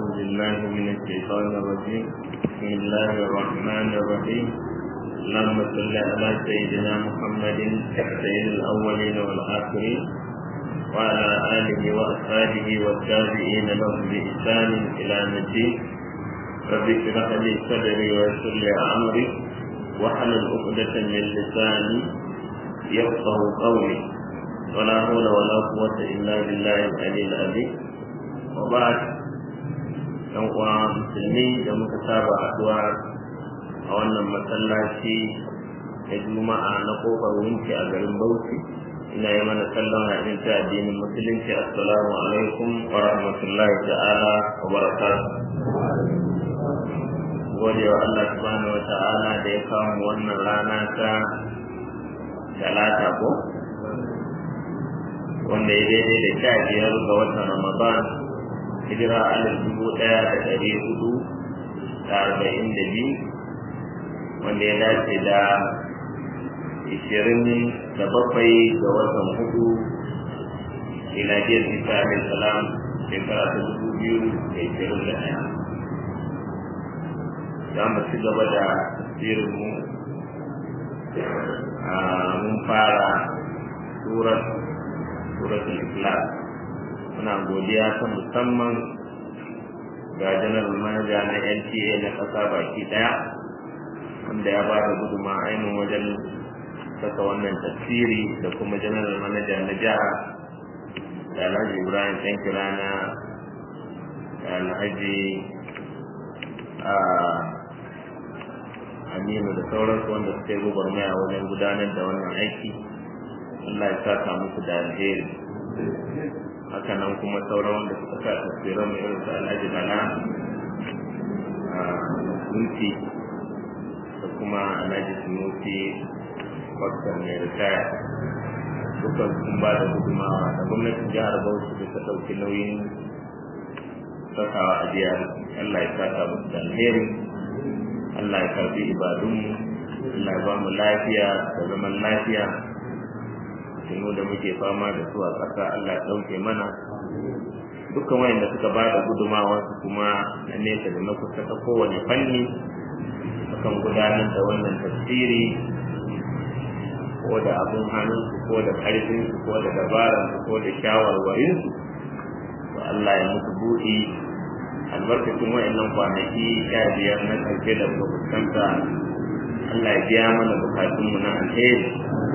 بالله من الشيطان الرجيم بسم الله الرحمن الرحيم اللهم صل على سيدنا محمد سيد الأولين والآخرين وعلى آله وأصحابه والتابعين لهم بإحسان إلى الدين رب اشرح لي صدري ويسر لي أمري واحلل عقدة من لساني يفقه قولي ولا حول ولا قوة إلا بالله العلي العظيم وبعد yan uwa musulmi da muka saba haɗuwa a wannan masallaci na juma'a na kofar wunci a garin bauchi ina yi mana kallon haɗin ta addinin musulunci assalamu alaikum wa rahmatullahi ta'ala wa barakatuh gode wa Allah subhanahu wa ta'ala da ya kawo wannan rana ta talata ko wanda ya daidai da sha biyar ga watan ramadan hijira alif dubu ɗaya da ɗari hudu da arba'in da biyu wanda ya dace da ishirin da bakwai ga watan hudu miladiyar isa alayhi salam shekara ta dubu biyu da ishirin da ɗaya za mu ci gaba da tasirin mu mun fara surat suratul ikhlas muna godiya ta musamman ga general manager na NTA na ƙasa baki ɗaya wanda ya ba da guduma ainihin wajen saka wannan tafsiri da kuma general manager na jiha da alhaji ibrahim ɗan kirana da alhaji aminu da sauransu wanda suka yi gwagwarmaya wajen gudanar da wannan aiki Allah ya saka musu da alheri haka nan kuma sauran wanda suka sa tafsiran mai irin su alhaji bala a sulki da kuma alhaji sunusi wakar mai ritaya dukkan sun ba da gudumawa da gwamnatin jihar bauchi da ta ɗauki nauyin sakawa a jihar Allah ya saka musu da alheri Allah ya karbi ibadunmu Allah ya ba mu lafiya da zaman lafiya mu da muke fama da su a ƙasa Allah ya ɗauke mana dukkan wayanda suka ba da gudumawa su kuma na nesa da na kusa ta kowane fanni akan gudanar da wannan tafsiri ko da abin hannunsu ko da ƙarfinsu ko da dabararsu ko da shawarwarinsu to Allah ya musu buɗi albarkacin wayannan kwanaki sha biyar na ƙarshe da muka fuskanta Allah ya biya mana bukatunmu na alheri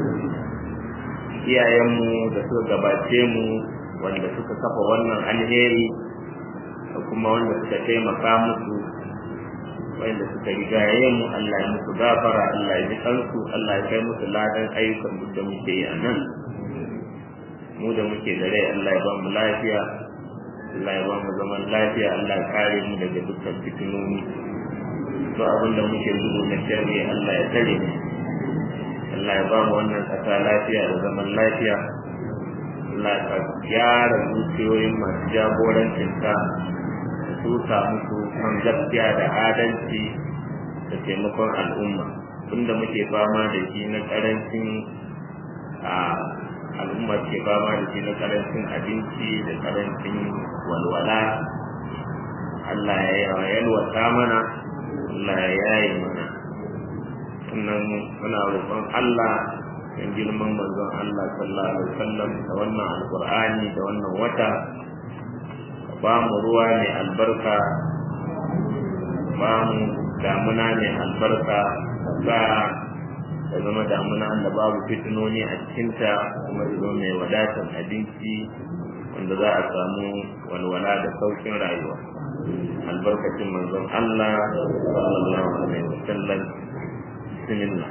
iyayenmu da suka gabace mu wanda suka kafa wannan alheri da kuma wanda suka taimaka musu wanda suka rigaye mu Allah ya musu gafara Allah ya ji kansu Allah ya kai musu ladan ayyukan duk da muke yi a nan mu da muke da rai Allah ya ba mu lafiya Allah ya ba mu zaman lafiya Allah ya kare mu daga dukkan fitinoni to abin da muke gudu na sharri Allah ya tare mu Allah ya ba mu wannan ƙasa lafiya da zaman lafiya Allah ya gyara zuciyoyin masu jagorancin ta su samu su kan gaskiya da adalci da taimakon al'umma tunda muke fama da shi na karancin a al'umma ke fama da shi na karancin abinci da karancin walwala Allah ya yalwata mana Allah ya yaye mana sannan muna roƙon Allah in girman manzon Allah sallallahu alaihi wasallam da wannan alqur'ani da wannan wata ba mu ruwa mai albarka ba mu damuna mai albarka ba da zama damuna da babu fitinoni a cikinta kuma da zama mai wadatar abinci wanda za a samu walwala da saukin rayuwa albarkacin manzon Allah sallallahu alaihi wasallam bismillah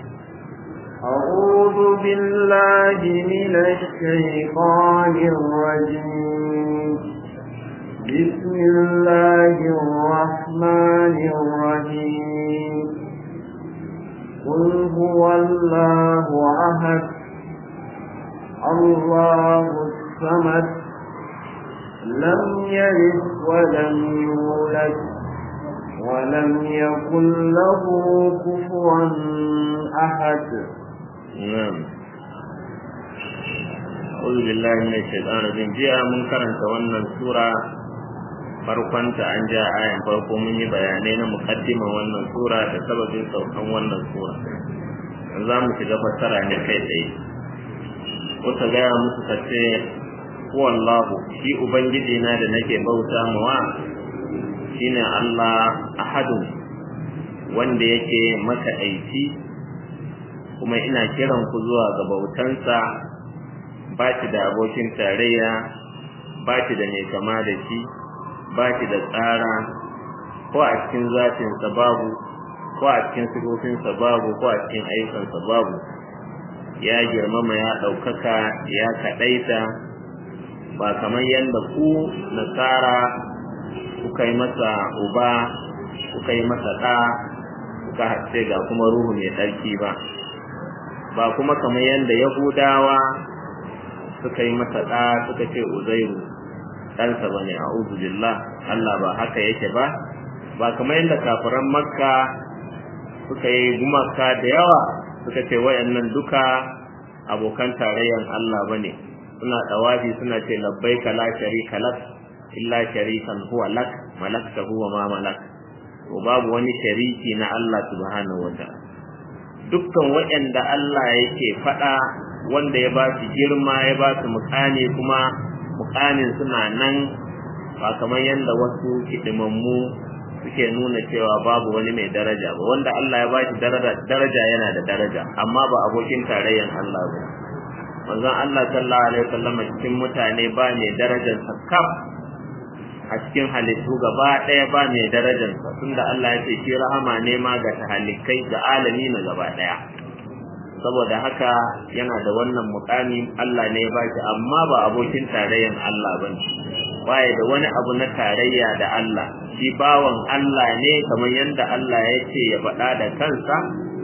أعوذ بالله من الشيطان الرجيم بسم الله الرحمن الرحيم قل هو الله أحد الله الصمد لم يلد ولم يولد ولم يكن له كفوا أحد نعم أعوذ بالله من الشيطان الرجيم جاء من كرنت wannan sura farkonta an ja ayan farko mun yi bayanai na muqaddiman wannan sura da sababin saukan wannan sura yanzu za mu shiga fassara ne kai tsaye wata gaya musu ka ce wallahu shi ubangiji na da nake bauta mawa shine Allah ahadun wanda yake maka aiki kuma ina kiran ku zuwa ga bautansa ba shi da abokin tarayya ba shi da mai kama da shi ba shi da tsara ko a cikin zatinsa babu ko a cikin sifofinsa babu ko a cikin ayyukansa babu ya girmama ya ɗaukaka ya kaɗaita ba kamar yadda ku nasara kuka yi masa uba kuka yi masa ɗa kuka hace ga kuma ruhu mai tsarki ba ba kuma kamar yadda yahudawa suka yi masa ɗa suka ce uzairu ɗansa ba ne a billah Allah ba haka yake ba ba kamar yadda kafiran makka suka yi gumaka da yawa suka ce wayannan duka abokan tarayyan Allah ba ne suna ɗawafi suna ce labbaika la sharika lak illa sharikan huwa lak malakta huwa ma malak to babu wani shariki na Allah subhanahu wa ta'ala dukkan waɗanda Allah yake faɗa wanda ya ba su girma ya ba su mukani kuma mukanin suna nan ba kamar yadda wasu hidimammu suke nuna cewa babu wani mai daraja ba wanda Allah ya ba shi daraja yana da daraja amma ba abokin tarayyan Allah ba manzon Allah sallallahu alaihi wasallam cikin mutane ba mai darajar sakaf a cikin halittu gaba ɗaya ba mai darajar sa tunda Allah ya ce shi rahama ne ma ga tahalikai ga alami na gaba ɗaya saboda haka yana da wannan mukami Allah ne ya ba shi amma ba abokin tarayyan Allah bane baya da wani abu na tarayya da Allah shi bawan Allah ne kamar yadda Allah ya ce ya faɗa da kansa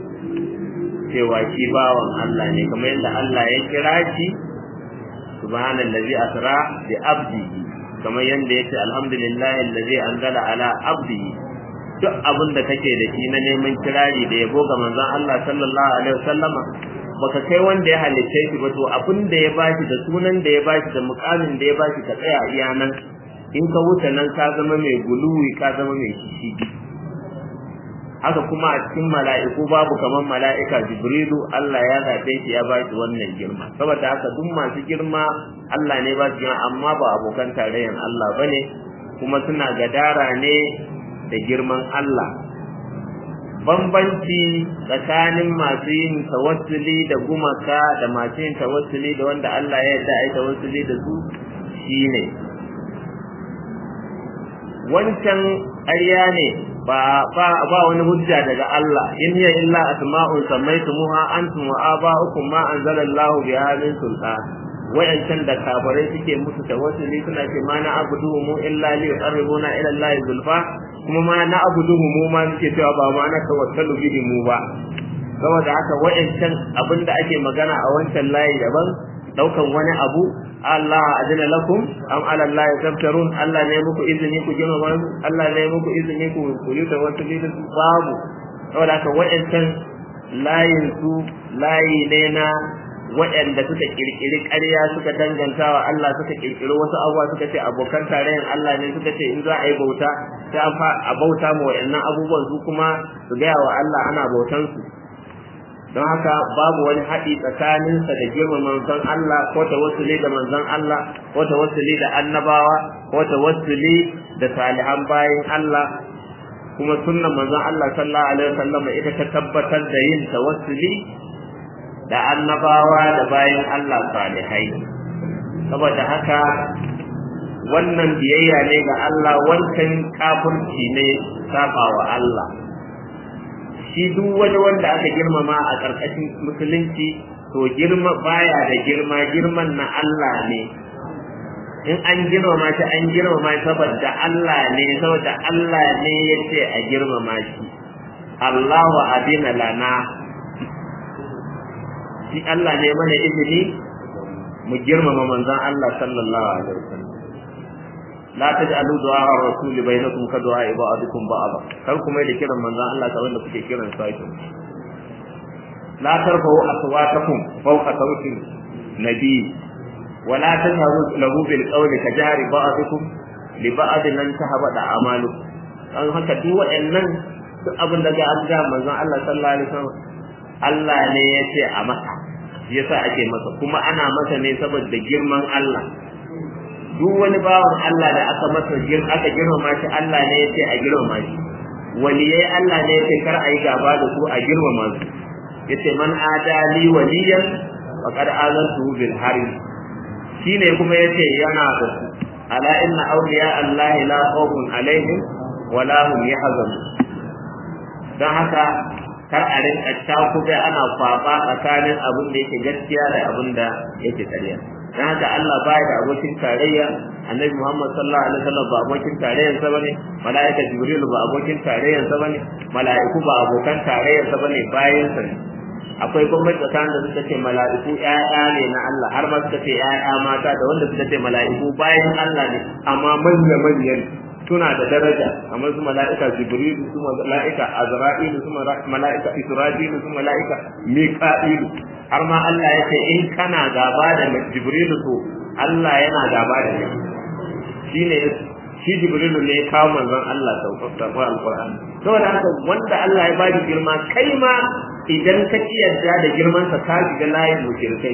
cewa shi bawan Allah ne kamar yadda Allah ya kira shi subhanallazi asra bi abdihi kamar yadda yace alhamdulillahi allazi anzala ala abdihi duk abin da kake da shi na neman kirari da yabo ga manzon Allah sallallahu alaihi wasallama baka kai wanda ya halitta shi ba to abin da ya bashi da sunan da ya bashi da mukamin da ya bashi ka tsaya iya nan in ka wuce nan ka zama mai guluwi ka zama mai shishigi haka kuma a cikin mala'iku babu kamar mala'ika jibrilu Allah ya zaɓe shi ya bashi wannan girma saboda haka duk masu girma Allah ne ba su girma amma ba abokan tarayyan Allah bane kuma suna gadara ne da girman Allah bambanci tsakanin masu yin tawassuli da gumaka da masu yin tawassuli da wanda Allah ya yarda a yi tawassuli da su shine wancan ƙarya ne ba ba ba wani hujja daga Allah in hiya illa asma'un sammaytumuha antum wa aba'ukum ma anzalallahu biha min sultan wayancan da kafirai suke musu tawassuli suna ce ma na abudu mu illa li yuqarribuna ila Allah zulfa kuma ma na abudu mu ma suke cewa ba ma na tawassalu bihi mu ba saboda haka wayancan abinda ake magana a wancan layi daban daukan wani abu Allah adina lakum am ala Allah taftarun Allah ne muku izini ku jima ba Allah ne muku izini ku ku yi tawassuli da su babu saboda haka wayancan layin su layi ne na waɗanda suka kirkiri ƙarya suka danganta wa Allah suka kirkiri wasu abubuwa suka ce abokan tarayyar Allah ne suka ce in za a yi bauta sai a bauta ma waɗannan abubuwan su kuma su gaya wa Allah ana bautan su don haka babu wani haɗi tsakaninsa da girman manzon Allah ko tawassuli da manzon Allah ko tawassuli da annabawa ko tawassuli da salihan bayin Allah kuma sunnan manzon Allah sallallahu alaihi wasallam ita ta tabbatar da yin tawassuli da annabawa da bayin Allah salihai saboda haka wannan biyayya ne ga Allah wancan kafirci ne saba wa Allah shi duk wani wanda aka girmama a ƙarƙashin musulunci to girma baya da girma girman na Allah ne in an girmama shi an girmama shi saboda Allah ne saboda Allah ne ya ce a girmama shi Allahu adina lana shi Allah ne mana izini mu girmama manzon Allah sallallahu alaihi wasallam la taj'alu du'a ar-rasul bainakum ka du'a ibadikum ba'da kar ku mai da kiran manzon Allah kamar da kuke kiran sai la tarfa'u aswatakum fawqa sawti nabi wa la tajharu lahu bil qawli ka jahri ba'dikum li ba'dhin lan tahbada amalu dan haka duk waɗannan duk abin da ga an ga manzon Allah sallallahu alaihi wasallam Allah ne ya ce a masa yasa ake masa kuma ana masa ne saboda girman Allah duk wani bawan Allah da aka masa gir aka girmama shi Allah ne ya ce a girmama shi waliyai Allah ne ya ce kar a yi gaba da su a girmama su yace man adali waliyan faqad azantuhu bil harb shine kuma yace yana da su ala inna awliya Allah la khawfun alaihim wa la hum yahzanun dan haka kar a rinka takube ana kwaba tsakanin abin da yake gaskiya da abin da yake ƙarya dan haka Allah baya da abokin tarayya annabi Muhammad sallallahu alaihi wasallam ba abokin tarayyar sa bane malaika jibril ba abokin tarayyar sa bane malaiku ba abokan tarayyar sa bane bayan sa ne akwai gwamnati tsakanin da suka ce mala'iku ƴaƴa ne na Allah har ma suka ce ƴaƴa mata da wanda suka ce mala'iku bayan Allah ne amma manya manyan suna da daraja kamar su mala'ika jibril su mala'ika azra'il su mala'ika israfil su mala'ika mika'il har ma Allah ya ce in kana gaba da jibril to Allah yana gaba da kai shine shi jibril ne ya kawo manzon Allah sauƙaƙa alqur'ani saboda haka wanda Allah ya bada girma kai ma idan ka ki yarda da girman sa ka shiga layin mushrikai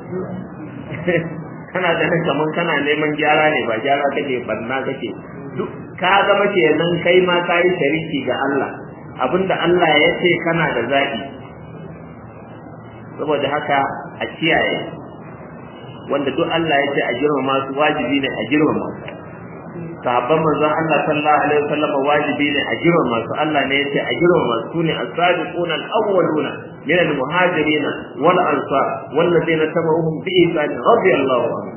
kana ganin kaman kana neman gyara ne ba gyara kake barna kake duk ka zama kenan kai ma ka yi shariki ga Allah abinda Allah ya ce kana da zaɓi saboda haka a kiyaye wanda duk Allah ya ce a girmama su wajibi ne a girmama su sahabban manzon Allah sallallahu alaihi wasallam wajibi ne a girmama su Allah ne ya ce a girmama su ne as-sabiquna al-awwaluna min al-muhajirin wal ansar wallazina tabi'uhum bi ihsan radiyallahu anhum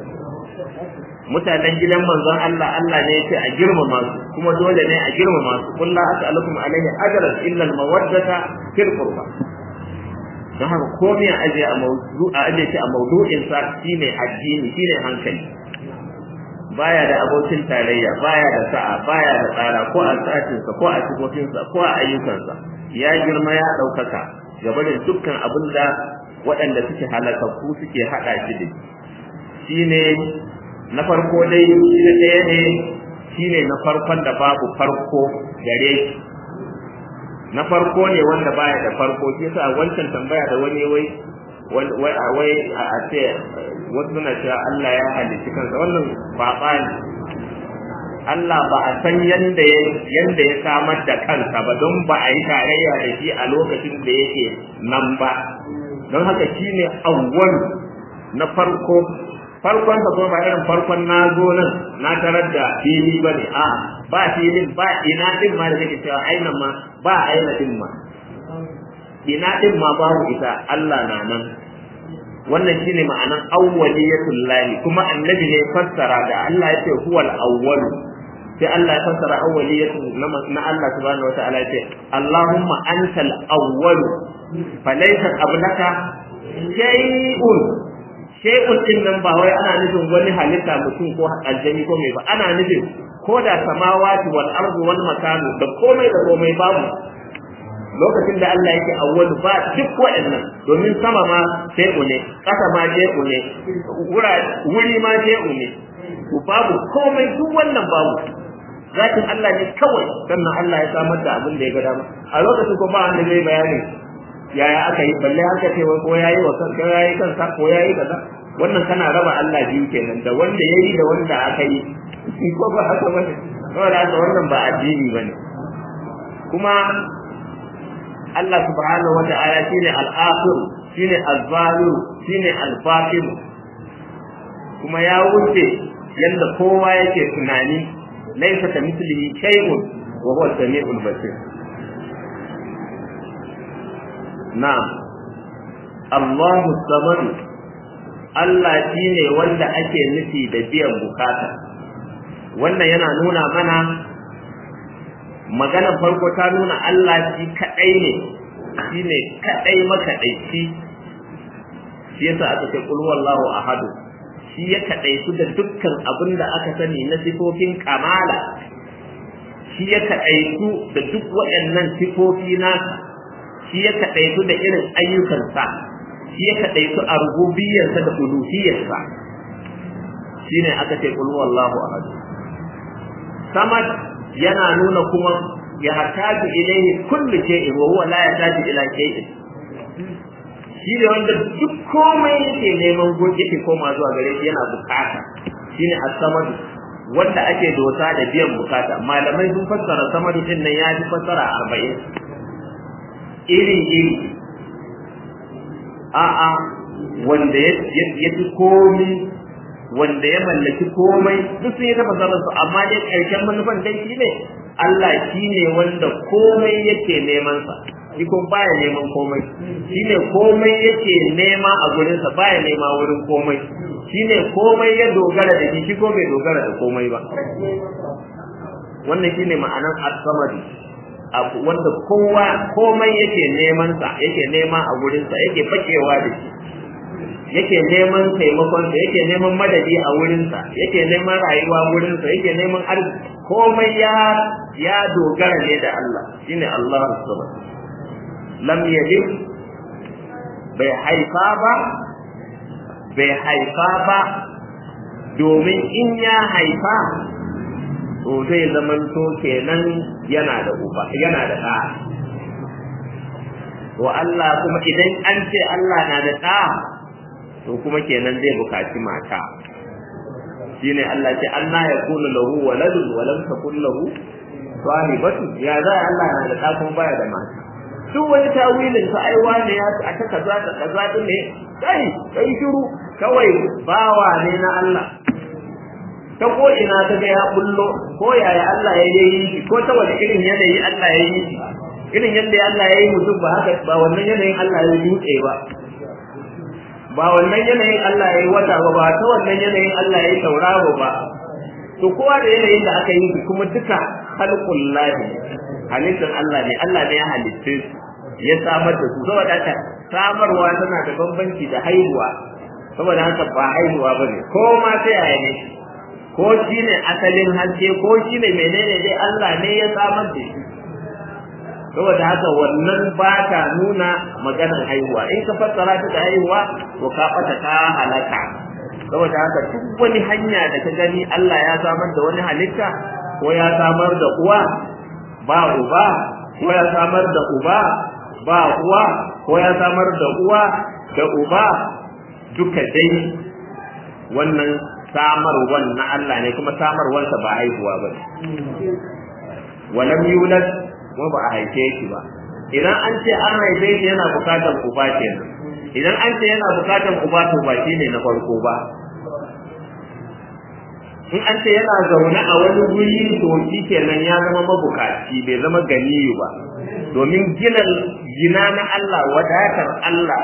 mutanen gidan manzon Allah Allah ne yake a girmama su kuma dole ne a girmama su kullu as'alukum alaihi ajran illa al-mawaddata fil qurba don haka komai a aje a mawdu a aje shi a mawdu'in sa shine addini shine hankali baya da abokin tarayya baya da sa'a baya da tsara ko a sa'atin sa ko a sifofin sa ko a ayyukan sa ya girma ya daukaka gaba da dukkan abin da waɗanda suke halakakku suke hada shi da shine na farko dai shi ɗaya ne shine na farkon da babu farko gare shi na farko ne wanda baya da farko shi yasa wancan tambaya da wani wai wai a ce wasu suna cewa Allah ya halicci kansa wannan kwaba ne Allah ba a san yanda ya yanda ya samar da kansa ba don ba a yi tarayya da shi a lokacin da yake nan ba don haka shine awwal na farko farkon sa kuma ba irin farkon na zo nan na tarar da fili ba ne a ba filin ba ina din ma da kake cewa aina ma ba aina din ma ina din ma babu ita Allah na nan wannan shine ma'anan awwaliyatul lahi kuma annabi ne fassara da Allah ya ce huwal awwal sai Allah ya fassara awwaliyatu na Allah subhanahu wataala ya ce Allahumma antal awwal falaysa qablaka shay'un shay'un din nan ba wai ana nufin wani halitta mutum ko aljani ko mai ba ana nufin ko da samawati wal ardu wal makanu da komai da komai babu lokacin da Allah yake awwalu ba duk waɗannan domin sama ma shay'u ne ƙasa ma shay'u ne wuri ma shay'u ne babu komai duk wannan babu zatin Allah ne kawai sannan Allah ya samar da abin da ya ga dama a lokacin ko ba wanda zai bayani yaya aka yi balle aka ce ko yayi wa kansa yayi kansa ko yayi kaza wannan kana raba Allah biyu kenan da wanda yayi da wanda aka yi ko ba haka bane saboda haka wannan ba addini bane kuma Allah subhanahu wa ta'ala shine al-akhir shine al-zahir shine al-batin kuma ya wuce yanda kowa yake tunani laysa kamithlihi shay'un wa huwa as-sami'ul basir na'am Allahu samad Allah shine wanda ake nufi da biyan bukata wannan yana nuna mana maganar farko ta nuna Allah shi kadai ne shine kadai makadaici shi yasa aka ce qul huwallahu ahad shi ya kadaitu da dukkan abin da aka sani na sifofin kamala shi ya kadaitu da duk waɗannan sifofi nasa shi ya kaɗaitu da irin ayyukansa shi ya kaɗaitu a rububiyarsa da uluhiyarsa shi ne aka ce ƙulhu Allahu ahad samad yana nuna kuma ya hataju ilaihi kullu shay'in wa huwa la yataju ila shay'in shi ne wanda duk komai yake neman gobe yake koma zuwa gare shi yana bukata shine as-samad wanda ake dosa da biyan bukata malamai sun fassara samadu din nan ya ji fassara 40 iri iri a'a wanda ya fi komi wanda ya mallaki komai duk sun yi ta fasarar su amma dai ƙarshen manufan dai shi ne Allah shi ne wanda komai yake neman sa shi kuma baya neman komai shi ne komai yake nema a gurinsa baya nema wurin komai shi ne komai ya dogara da shi shi ko bai dogara da komai ba wannan shi ne ma'anar as-samadi abu wanda kowa komai yake neman sa yake nema a gurinsa yake fakewa da shi yake neman taimakon sa yake neman madadi a wurinsa yake neman rayuwa wurinsa yake neman arziki komai ya ya dogara ne da Allah shine Allah subhanahu lam yalid bai haifa ba bai haifa ba domin in ya haifa to zai zamanto kenan yana da uba yana da ɗa wa Allah kuma idan an ce Allah na da ɗa to kuma kenan zai bukaci mata shine Allah ce anna yakunu lahu waladun wa lam takun lahu sahibatu ya za Allah na da ɗa kuma baya da mata duk wani tawilin sa ai wane ya a ta kaza da kaza din ne kai kai shiru kawai bawa ne na Allah ta ko ina ta ga ya bullo ko yaya Allah ya yi ko ta wani irin yanayi Allah ya yi irin yadda Allah ya yi mutum ba haka ba wannan yanayin Allah ya dutse ba ba wannan yanayin Allah ya yi wata ba ba ta wannan yanayin Allah ya yi tauraro ba to kowa da yanayin da aka yi kuma duka halqul lahi halittar Allah ne Allah ne ya halitte su ya samar da su saboda haka samarwa tana da bambanci da haihuwa saboda haka ba haihuwa bane ko ma sai yaya ne ko shine asalin haske ko shine menene dai Allah ne ya samar da shi saboda haka wannan ba ta nuna maganar haihuwa in ka fassara ta da haihuwa to ka bata ka halaka saboda haka duk wani hanya da ka gani Allah ya samar da wani halitta ko ya samar da uwa ba uba ko ya samar da uba ba uwa ko ya samar da uwa da uba duka dai wannan samarwan na Allah ne kuma samarwarsa ba haihuwa ba ne walam yulad kuma ba a haife shi ba idan an ce an haife shi yana bukatar uba kenan idan an ce yana bukatar uba to ba shi ne na farko ba in an ce yana zaune a wani guri to shi kenan ya zama mabukaci bai zama ganiyu ba domin gina gina na Allah wadatar Allah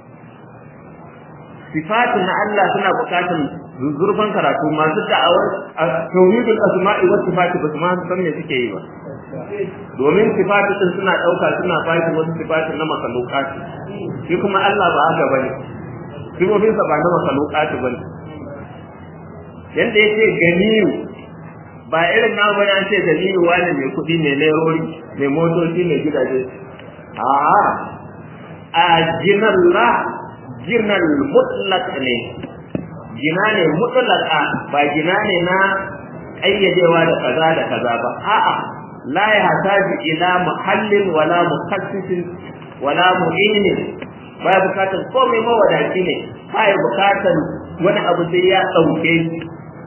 sifatu na Allah suna bukatar zurfan karatu masu da'awar tauhidul asma'i was sifati ba su ma san me suke yi ba domin sifatu din suna dauka suna bashi wasu sifatu na makalukati shi kuma Allah ba haka bane sifofinsa ba na makalukati bane yanda yake ganiyu ba irin na bane an ce ganiyu wani mai kuɗi mai lerori mai motoci mai gidaje a'a a jinallah jinal mutlaq ne gina ne mutlaka ba gina ne na ƙayyadewa da kaza da kaza ba a'a la ya hataji ila muhallin wala mukhassisin wala mu'inin ba ya bukatar komai mawadaci ne ba ya bukatar wani abu sai ya ɗauke shi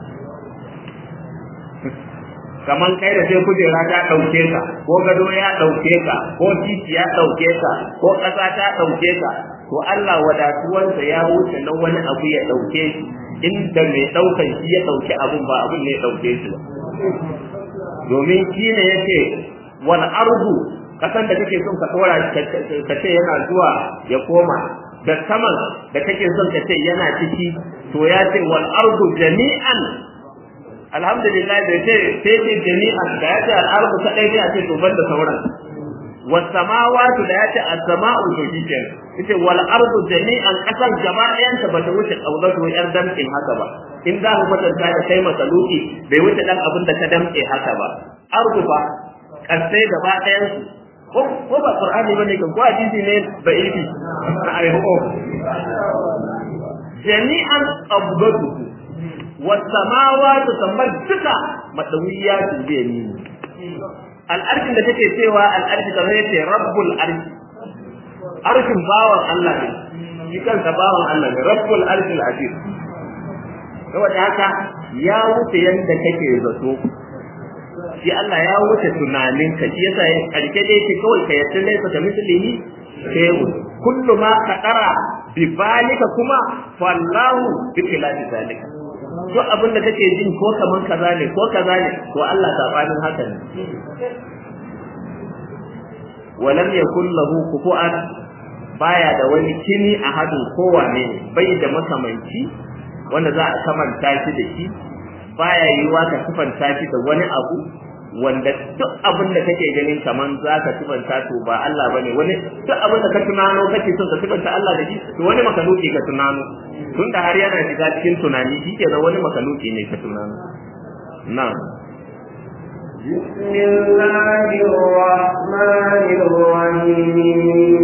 kaman kai da sai kujera ta ɗauke ka ko gado ya ɗauke ka ko titi ya ɗauke ka ko ƙasa ta ɗauke ka to Allah wadatuwarsa ya wuce na wani abu ya ɗauke shi inda mai ɗaukan shi ya ɗauki abun ba abun ne ya ɗauke shi ba domin shi ne yake wal ardu kasan da kake son ka tsora ka ce yana zuwa ya koma da saman da kake son ka ce yana ciki to ya ce wal ardu jami'an alhamdulillah da ce sai ce jami'an da ya ce al ardu kadai ne a ce to banda sauran was samawati da ya ce as sama'u to shikenan yace wal ardu jami'an kasan gaba ɗayan ta bata wuce kaudatu yar damkin haka ba in za ku kwatanta da kai masaluki bai wuce dan abin da ka damke haka ba ardu ba kasai gaba ɗayan su ko ko ba qur'ani bane kan ko hadisi ne ba ibi na ai ho jami'an qabdatu wasamawatu samar duka madawiyatu bi yamini al'arshin da take cewa al'arshi kamar yace rabbul arshi arshin bawan Allah ne shi kansa bawan Allah ne rabbul arshil azim saboda haka ya wuce yanda kake zato shi Allah ya wuce tunaninka shi yasa ya karke dai ce kawai ka yarda dai ka mislihi shay'un kullu ma qadara bi balika kuma fallahu bi khilafi zalika duk abin da kake jin ko kaman kaza ne ko kaza ne to Allah sabanin haka ne walam yakul lahu kufu'an baya da wani kini a hadin kowane ne bai da makamanci wanda za a kamanta shi da shi baya yiwa ka sifanta shi da wani abu wanda duk abin da kake ganin kaman za ka sifanta to ba Allah bane wani duk abin da ka tunano kake son ka sifanta Allah da shi to wani makaluki ka tunano tunda har yana shiga cikin tunani shi ke wani makaluki ne ka tunano na'am بسم الله الرحمن الرحيم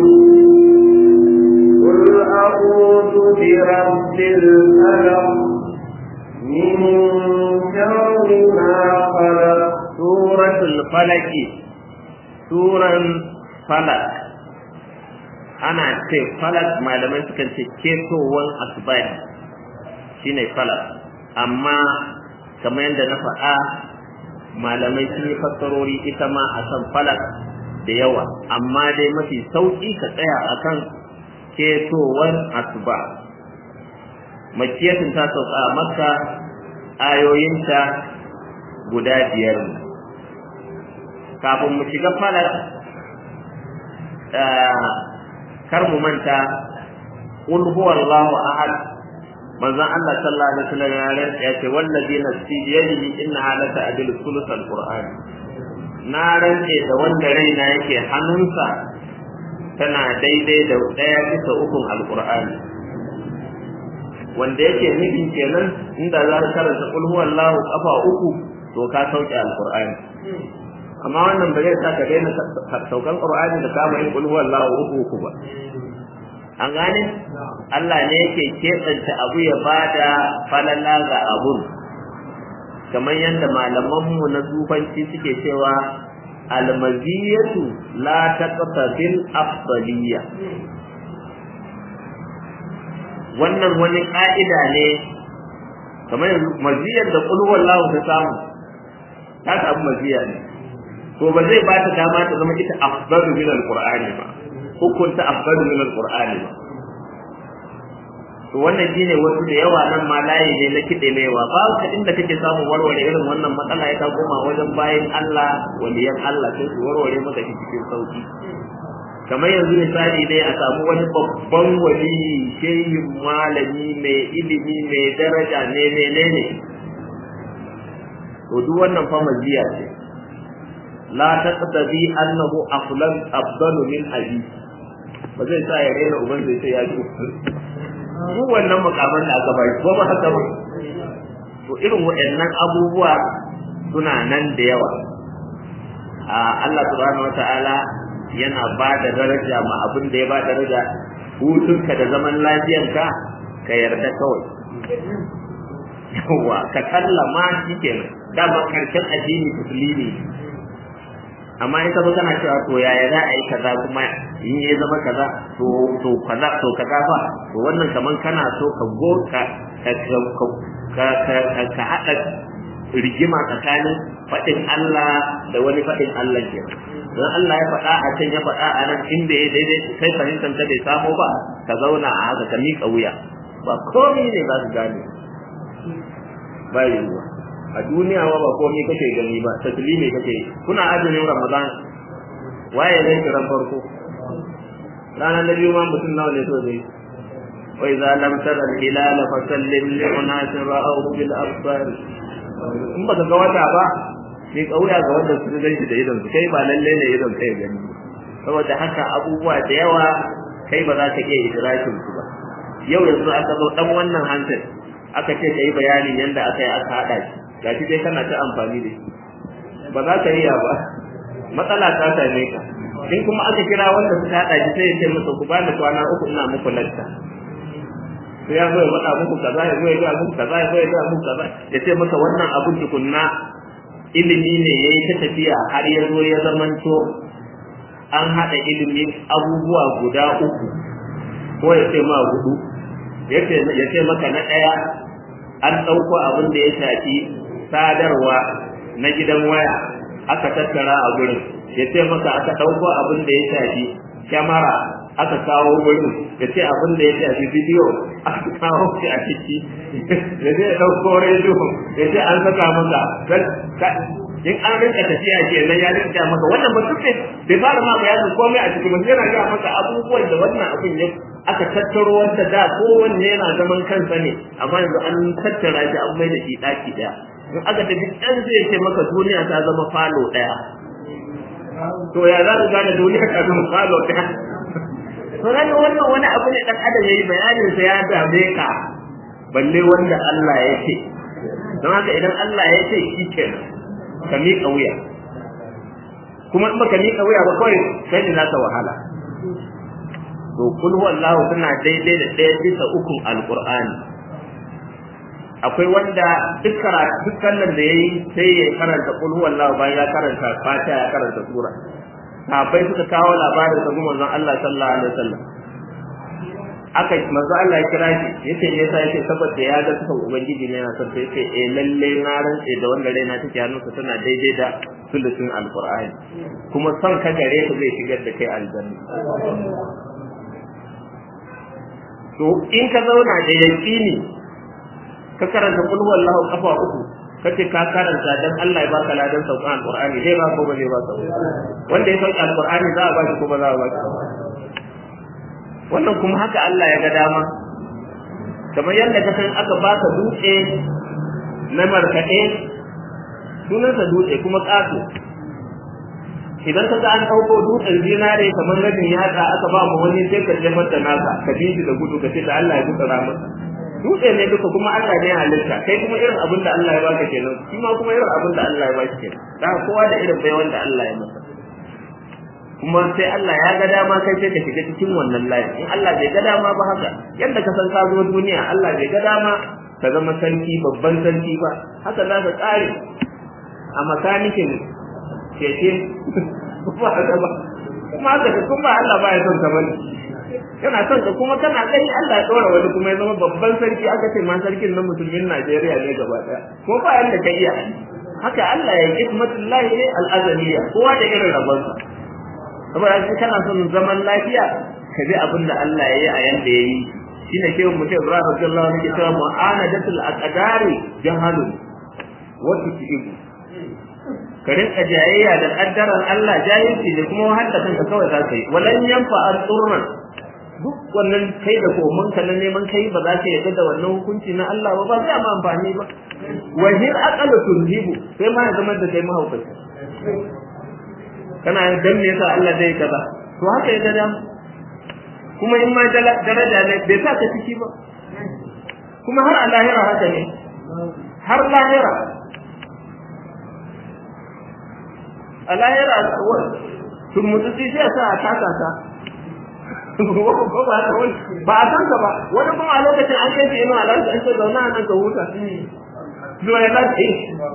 قل أعوذ برب الفلق من شر ما خلق suratul falaki suran falak ana ce falak malamai sukan ce ketowar asibari shine falak amma kamar yadda na faɗa malamai sun yi fassarori ita ma a kan falak da yawa amma dai mafi sauƙi ka tsaya akan ketowar asuba makiyatin ta sauka a makka ayoyinta guda biyar ne kafin mu shiga falar kar mu manta qul huwallahu ahad manzon Allah sallallahu alaihi wasallam ya rantsa ya ce wallazi nafsi bi yadihi innaha la ta'dilu thuluth alquran na rantse da wanda raina yake hannunsa tana daidai da daya bisa ukun alqur'ani wanda yake nufin kenan inda za ka karanta qul huwallahu kafa uku to ka sauke alqur'ani amma wannan ba zai sa ka daina saukan qur'ani da kama yin qul huwallahu uku uku ba an gane Allah ne yake keɓanta abu ya bada falala ga abun kamar yadda malamanmu na zufanci suke cewa almaziyatu la taqtabil afdaliyya wannan wani ka'ida ne kamar yanzu maziyar da qul huwallahu ta samu ta samu maziya ne to ba zai ba ta dama ta zama ita afdalu min alqur'ani ba hukunta afdalu min alqur'ani ba to wannan shine wasu da yawa nan ma layi ne na kide mewa ba ka inda kake samu warware irin wannan matsala ya ta koma wajen bayin Allah waliyan Allah sai su warware maka shi cikin sauki kamar yanzu misali ne a samu wani babban wali shehin malami mai ilimi mai daraja ne menene to duk wannan fa maziya ce la taqtadi annahu aflan afdalu min abi ba zai sa ya rena uban zai ce ya ji mu wannan makaman da aka bai ko ba haka ba to irin waɗannan abubuwa suna nan da yawa a Allah subhanahu wataala yana ba da daraja ma abin da ya ba daraja hutunka da zaman lafiyanka ka yarda kawai yawa ka kallama shi kenan dama karshen addini musulmi amma in ka zo kana cewa to yaya za a yi kaza kuma in ya zama kaza to to kaza to kaza fa to wannan kaman kana so ka go ka ka ka ka ka hada rigima tsakanin faɗin Allah da wani faɗin Allah ke don Allah ya faɗa a can ya faɗa a nan inda ya daidai kai fahimtar ta bai samu ba ka zauna a haka ka miƙa wuya ba komai ne za su gane ba yiwuwa a duniya ma ba komai kake gani ba taslimi kake kuna azumin ramadan waye zai kiran farko ranar na biyu ma mutum nawa ne so zai wa idza lam tara al hilala fa sallim li unasin ra'ahu bil absar in baka ga wata ba sai kauya ga wanda su gani da idon su kai ba lalle ne idon kai gani saboda haka abubuwa da yawa kai ba za ka iya idrakin su ba yau yanzu aka zo dan wannan hankali aka ce kai bayanin yanda aka yi aka hada shi gashi dai kana ta amfani da shi ba za ka iya ba matsala ta same ka in kuma aka kira wanda suka hada shi sai ya ce masa ku bani kwana uku ina muku lacca sai ya zo ya faɗa muku kaza ya zo ya ga muku kaza ya zo ya ga muku kaza ya ce maka wannan abun tukunna ilimi ne ya yi ta tafiya har ya zo ya zamanto an haɗa ilimin abubuwa guda uku ko ya ce ma hudu ya ce maka na ɗaya an ɗauko abin da ya shafi sadarwa na gidan waya aka tattara a gurin ya ce maka aka ɗauko abin da ya shafi kyamara aka kawo wurin ya ce abin da ya shafi bidiyo aka kawo shi a ciki ya ce ɗauko rediyo ya ce an saka maka in an rinka tafiya ke nan ya rinka maka wannan ba duk bai fara ma bayanin komai a cikin mutum yana ga maka abubuwan da wannan abin ya aka tattaro wanda da kowanne yana zaman kansa ne amma yanzu an tattara shi an mai da shi ɗaki ɗaya in aka tafi ɗan zai ce maka duniya ta zama falo ɗaya to ya za ka gane duniya ta zama falo ɗaya to nan wannan wani abu ne dan adam yayi bayanin sa ya dame ka balle wanda Allah ya ce don haka idan Allah ya ce shi kenan ka miƙa wuya kuma in baka miƙa wuya ba kawai sai ne zaka wahala to kul huwallahu tana daidai da ɗaya bisa ukun alqur'ani akwai wanda duk karatu duk sallar da yayi sai ya karanta kul huwallahu bayan ya karanta fatiha ya karanta sura sahabbai suka kawo labarin sa kuma manzon Allah sallallahu alaihi wasallam aka manzo Allah ya kira shi yace me yasa yace saboda ya ga sukan ubangiji ne yana son yace eh lalle na rantse da wanda raina take hannunsa tana daidai da sulusun alqur'ani kuma son ka gare ka zai shigar da kai aljanna to in ka zauna da yaqini ka karanta kul huwallahu kafa uku kace ka karanta dan Allah ya baka ladan saukan alqur'ani zai ba ko ba zai ba wanda ya sauka alqur'ani za a ba shi ko ba za a ba shi wannan kuma haka Allah ya ga dama kamar yadda ka san aka baka dutse na markaɗe sunansa dutse kuma ƙato idan ka ga an ɗauko dutsen zinare kamar rabin yatsa aka ba mu wani sai ka je mata naka ka bi shi da gudu ka ce da Allah ya gutsara masa dutse ne duka kuma Allah ne ya halitta kai kuma irin abin da Allah ya baka kenan shi ma kuma irin abin da Allah ya baka kenan da kowa da irin bai wanda Allah ya masa kuma sai Allah ya ga dama kai sai ka shiga cikin wannan layin in Allah bai ga dama ba haka yadda ka san ka zo duniya Allah bai ga dama ka zama sarki babban sarki ba haka za ka tsare a makanikin keke ba haka ba kuma haka ka kuma Allah ba ya son ka bane yana son ka kuma kana gani Allah ya dora wani kuma ya zama babban sarki aka ce ma sarkin na musulmin Najeriya ne gaba daya ko ba yanda ka iya haka Allah ya yi hikmatullahi ne al-azaliyya kowa da irin rabonsa saboda in kana son zaman lafiya ka bi abin da Allah ya yi a yanda ya yi shine shehu mutum Ibrahim radiyallahu anhu ke cewa mu'anadatul aqdari jahalun wa tusibu ka rinka jayayya da kaddaran Allah jahilci ne kuma wahal da kanka kawai za ka yi walan yanfa al-qur'an duk wannan kai da komin ka na neman kai ba za ka yarda da wannan hukunci na Allah ba ba zai ma amfani ba wahir aqalu tunhibu sai ma ya zama da kai mahaukaci kana dan me yasa Allah zai kaza to haka ya gada kuma in ma daraja ne bai sa ka ciki ba kuma har a lahira haka ne har lahira a lahira sun mutu sai sa a taka ta ba a san ka ba wani kuma a lokacin an kai shi ina alaƙa an ce zauna a nan ka huta zuwa ya lafi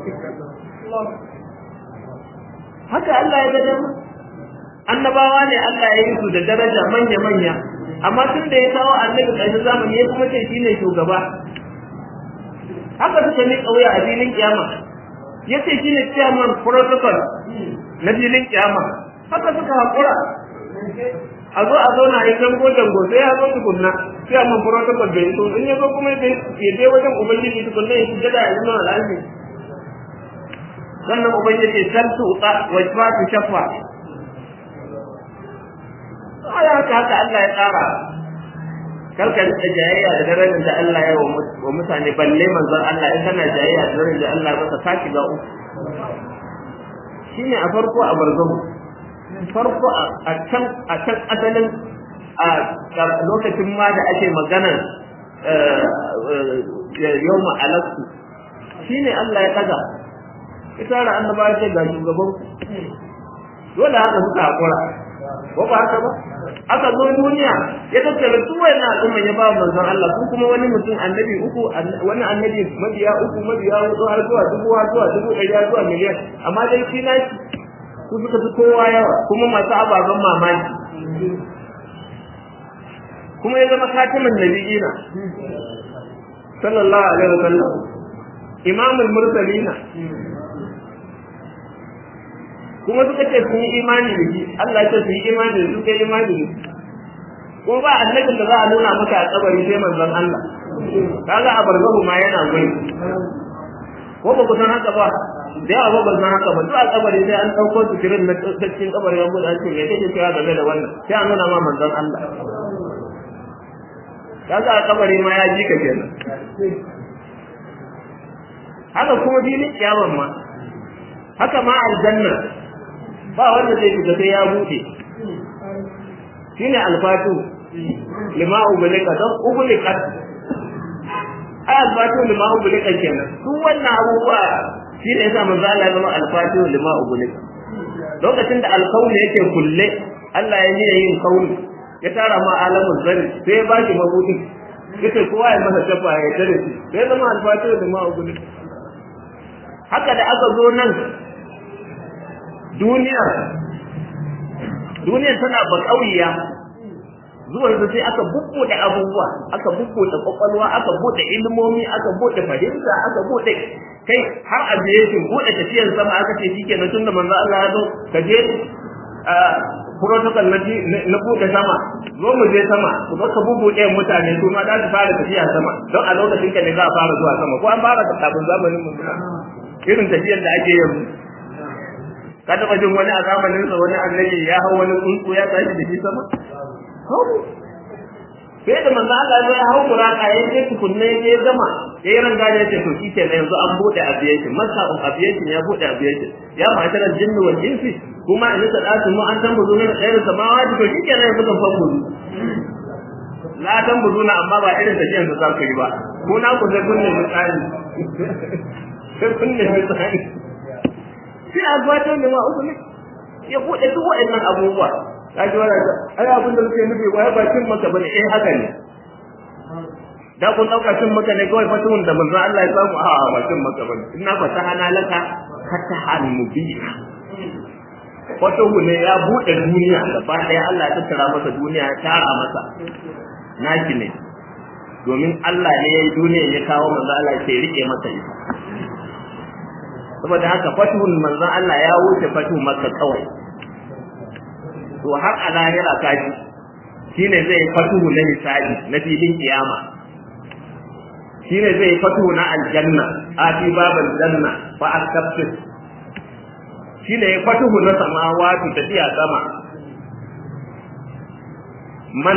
haka Allah ya ga dama annabawa ne Allah ya yi su da daraja manya manya amma tun da ya kawo annabi ƙarshen zamani ya kuma ce shine shugaba haka suka ni kauya a filin kiyama ya ce shine chairman protocol na filin kiyama haka suka haƙura a zo a zo na yi dango dango sai ya zo tukunna chairman protocol bai so in ya zo kuma ya je wajen ubangiji tukunna ya shiga da yanzu al'adu sannan ubangiji san tuta wa su shafa ai haka haka Allah ya tsara karka rika jayayya da darajar da Allah ya wa mutane balle manzon Allah in kana jayayya da darajar da Allah ba ka shiga uku shine a farko a barzahu farko a can a can asalin a lokacin ma da ake magana yawma alastu shine Allah ya daga ita da annaba ce ga shugaban dole haka suka hakura ko ba haka ba aka zo duniya ya tattara duk wannan al'umma ya ba manzon Allah ko kuma wani mutum annabi uku wani annabi mabiya uku mabiya hudu har zuwa dubu har zuwa dubu ɗari har zuwa miliyan amma dai shi na ku suka fi kowa yawa kuma masu ababen mamaki kuma ya zama khatimin nabiyina sallallahu alaihi wasallam imamul mursalina kuma suka ce sun yi imani da shi Allah ce sun yi imani da su kai imani da shi ko ba annabin da za a nuna maka a kabari sai manzon Allah kaga a barzahu ma yana gwai ko ba ku san haka ba da yawa ba san haka ba duk a kabari sai an dauko su kirin na cikin kabari ya bude an ce me kake cewa game da wannan sai a nuna ma manzon Allah kaga a kabari ma ya ji ka kenan haka kuma filin kiyaman ma haka ma aljanna ba wanda zai shiga sai ya bude shine alfatu lima ubulika don ubulika ai alfatu lima ubulika kenan duk wannan abubuwa shine yasa manzo Allah ya zama alfatu lima ubulika lokacin da alkauni yake kulle Allah ya yi yin kauni ya tara ma alamun zari sai ya baki mabudin yace kowa ya masa tafa ya tare shi sai zama alfatu lima ubulika haka da aka zo nan duniya duniya tana bakauya zuwan su sai aka bubbuɗe abubuwa aka bubbuɗe kwakwalwa aka buɗe ilmomi aka buɗe fahimta aka buɗe kai har a biye shi buɗe tafiyar sama aka ce shike na tunda manzo Allah ya zo ka je protocol na na buɗe sama zo mu je sama ku zo ka bubbuɗe mutane su ma za su fara tafiya sama don a lokacin ka ne za a fara zuwa sama ko an fara kafin zamanin mun irin tafiyar da ake yanzu ka taba jin wani a zamanin sa wani annabi ya hau wani tsuntsu ya tashi da shi sama sai da manzo Allah ya hau buraka ya je tukunne ya je gama ya yi ranga ya ce to shi ke yanzu an bude aviation masa of aviation ya bude aviation ya ma'ashara jinni wal insi kuma in ta dace mu an san buzu ne da tsayar samawati to shi ke yanzu kan fan buzu la tan buzu na amma ba irin tafiyan da za ku yi ba ko na ku sai kunne misali sai kunne misali sai a gabatar da uku ne ya bude duk waɗannan abubuwa ka ji wani ai abin da muke nufi wai ba cin maka bane eh haka ne da kun dauka cin maka ne kawai fatun da manzo Allah ya samu a ba cin maka bane inna fatahana laka fatahan mubina fatuhu ne ya bude duniya gaba daya Allah ya tattara masa duniya ya tara masa naki ne domin Allah ne ya yi duniya ya kawo manzo Allah ya rike masa ita saboda haka fatuhun manzon Allah ya wuce fatuhu makka kawai to har a lahira kaji shine zai fatuhu na hisabi na filin kiyama shine zai fatuhu na aljanna ati babal janna fa astabtis shine ya fatuhu na samawati tafiya sama man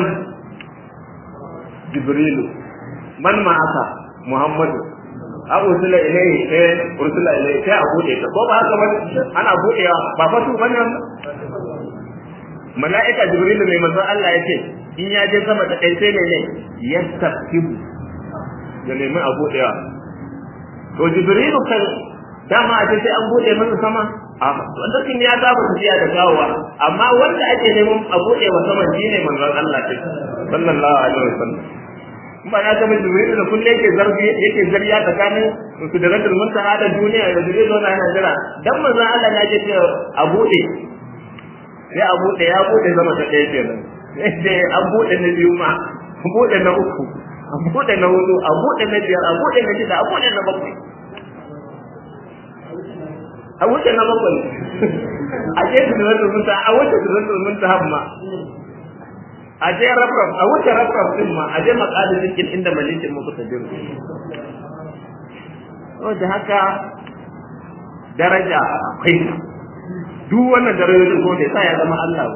jibrilu man ma'aka muhammadu a ursula ilayhi sai ursula ilayhi sai a bude ta ko ba haka ba ana budewa ba fatu bane mala'ika jibril mai manzo Allah yake in ya je sama da kai sai ne ne yastaqibu da nemi a budewa to jibril kan dama a ce sai an bude masa sama a wanda kin ya saba tafiya da gawa amma wanda ake neman a bude wa sama shine manzon Allah sallallahu alaihi wasallam ba na ga jibril da kulle yake zargi yake zariya tsakanin su da radul muntaha da duniya da jibril zo na jira dan manzon Allah ya ce a bude sai a bude ya bude zama ta ɗaya kenan sai an bude na biyu ma a bude na uku a bude na hudu a bude na biyar a bude na shida a bude na bakwai a wuce na bakwai a je su da radul muntaha a wuce su da radul muntaha ma a je rafraf a wuce rafraf din ma a je makalin cikin inda malikin muku ta jiru da haka daraja akwai duk wannan darajojin ko da ya zama Allah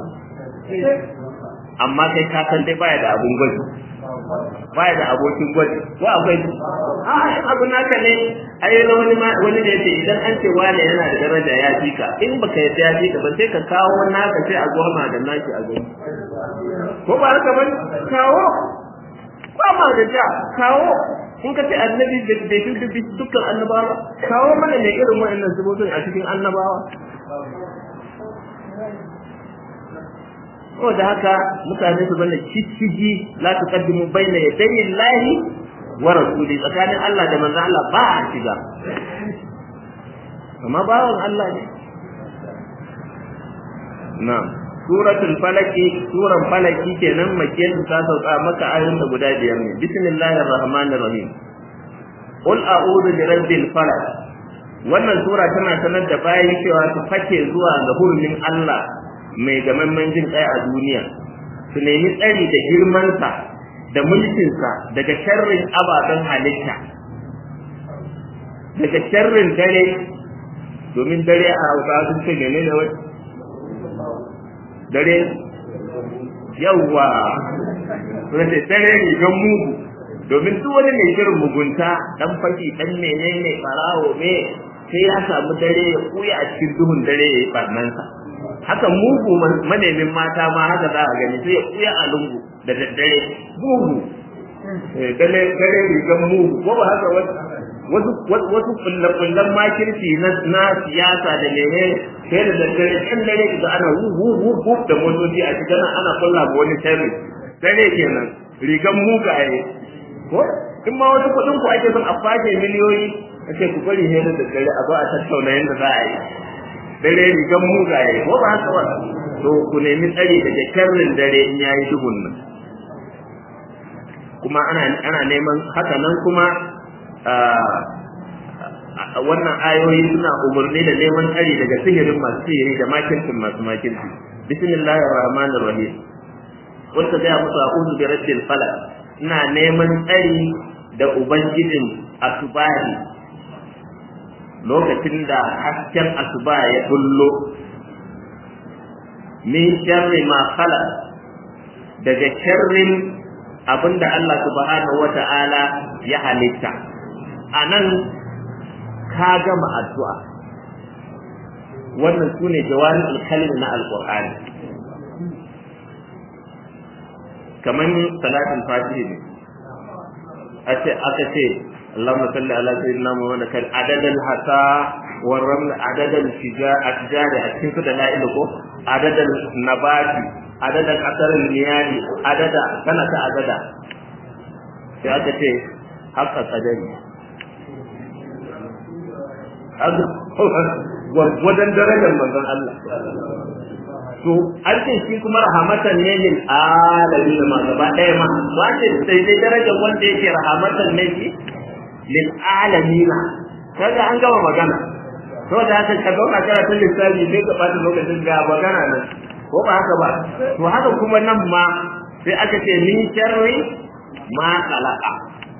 amma kai ka san dai baya da abun gwaji baya da abokin gwaji ko akwai a in abu naka ne ai na wani wani da yace idan an ce wani yana da daraja ya fi ka in baka yadda ya fi ka ba sai ka kawo naka sai a goma da naki a goma ko ba haka ba kawo ba ma da ja kawo in ka ce annabi da bai fi dukkan annabawa kawo mana ne irin wa'annan sabobin a cikin annabawa saboda haka mutane su bane cicciji la tuqaddimu baina yadayi llahi wa rasuli tsakanin Allah da manzon Allah ba a shiga amma bawan Allah ne na'am suratul falaki suran falaki kenan makiyan ta sauka maka ayoyin da guda biyar ne bismillahir rahmanir rahim qul a'udhu bi rabbil falaq wannan sura tana sanar da bayan cewa su fake zuwa ga hurumin Allah mai gamamman jin kai a duniya su nemi tsari da girmansa da mulkinsa daga sharrin ababen halitta daga sharrin dare domin dare a hausa sun ce menene wai dare yawwa wanda dare ne don mugu domin duk wani mai shirin mugunta dan fashi dan menene farawo me sai ya samu dare ya kuya a cikin duhun dare ya yi barnansa haka mugu manemin mata ma haka za a gani sai ya kuya a lungu da daddare mugu dare dare rigan mugu ko ba haka wasu wasu kullakullan makirci na siyasa da mene sai da daddare can dare da ana wu wu wu da motoci a cikin ana kulla ga wani sharri dare kenan rigan mugaye ko in ma wasu kuɗin ku ake son a fashe miliyoyi a ce ku bari ne da daddare a zo a tattauna yadda za a yi dare rigan mugaye ko ba haka ba to ku nemi tsari daga sharrin dare in yayi duhun nan kuma ana ana neman haka nan kuma wannan ayoyi suna umarni da neman tsari daga sihirin masu sihiri da makircin masu makirci bismillahir rahmanir rahim wanda ga musu a'udhu bi rabbil falaq ina neman tsari da ubangijin asubahi lokacin da hasken asuba ya bullo min sharri ma khalaq daga sharrin abinda Allah subhanahu wata'ala ya halitta anan ka gama addu'a wannan sune jawabin alkalmi na alqur'ani kaman salatul fatihi ne ace aka ce اللهم صل على سيدنا محمد كان عدد الحصى والرمل عدد الاشجار أتكين كده لا إلكو عدد النبات عدد الأثر المياه عدد سنة عدد في aka ce haka kadari wajen darajar manzon Allah to an ce shi kuma rahamatan ne lil alamin ma gaba ɗaya ma wace sai dai darajar wanda yake rahamatan ne shi lil alamin kaga an gama magana to da haka ka zauna kana tun lissafi sai ka bata lokacin ga magana nan ko ba haka ba to haka kuma nan ma sai aka ce min sharri ma khalaqa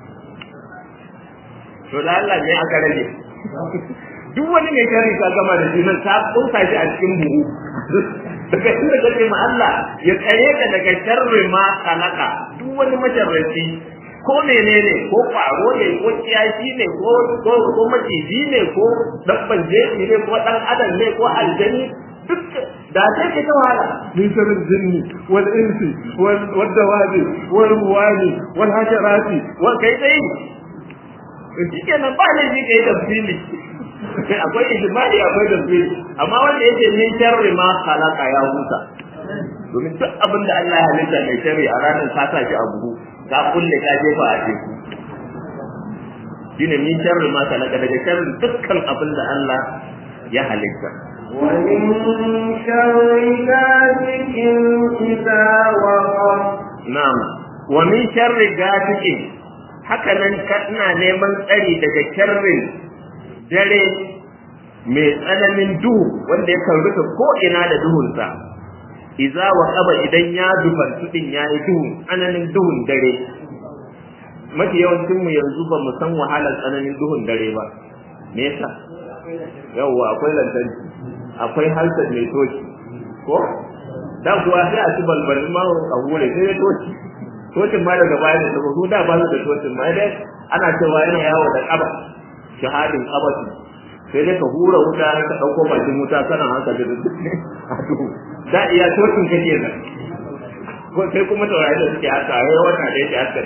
to da Allah ne aka rage duk wani mai sharri ka gama da shi nan ka tsoka shi a cikin buhu daga inda kace ma Allah ya tsare ka daga sharri ma khalaqa duk wani masharraci ko menene ko kwaro ne ko kiyashi ne ko ko ko maciji ne ko dabban jeji ne ko dan adam ne ko aljani duk da sai ka ta wahala min sharri jinni wal insi wal wad dawabi wal muwani wal hasharati wa kai dai shikenan ba ne shi kai tafsiri akwai ijmali akwai tafsiri amma wanda yake min sharri ma khalaqa ya huta domin duk abin da Allah ya halitta mai sharri a ranar ka sa shi a buhu ka kulle ka jefa a teku shine min sharri ma khalaqa daga sharri dukkan abin da Allah ya halitta ومن شر غاسق إذا وقب na'am wa min sharri gasiqin haka nan ina neman tsari daga sharrin dare mai tsananin duhu wanda ya rufe ko ina da duhunsa iza wa qaba idan ya dubantu din yayi duhu tsananin duhun dare mafi yawancin mu yanzu ba mu san wahalar tsananin duhun dare ba me yasa yawwa akwai lantarki akwai halsar mai toki ko da kuwa sai a ci balbalin ma a hure sai ya toki tocin ma daga baya da su da ba su da tocin ma dai ana cewa yana yawo da kaba shahadin kabasi sai dai ka hura wuta ka dauko bakin wuta kana haka da duk a duhu da iya tocin kake nan ko sai kuma taurari da suke haka ai wata da yake haka dai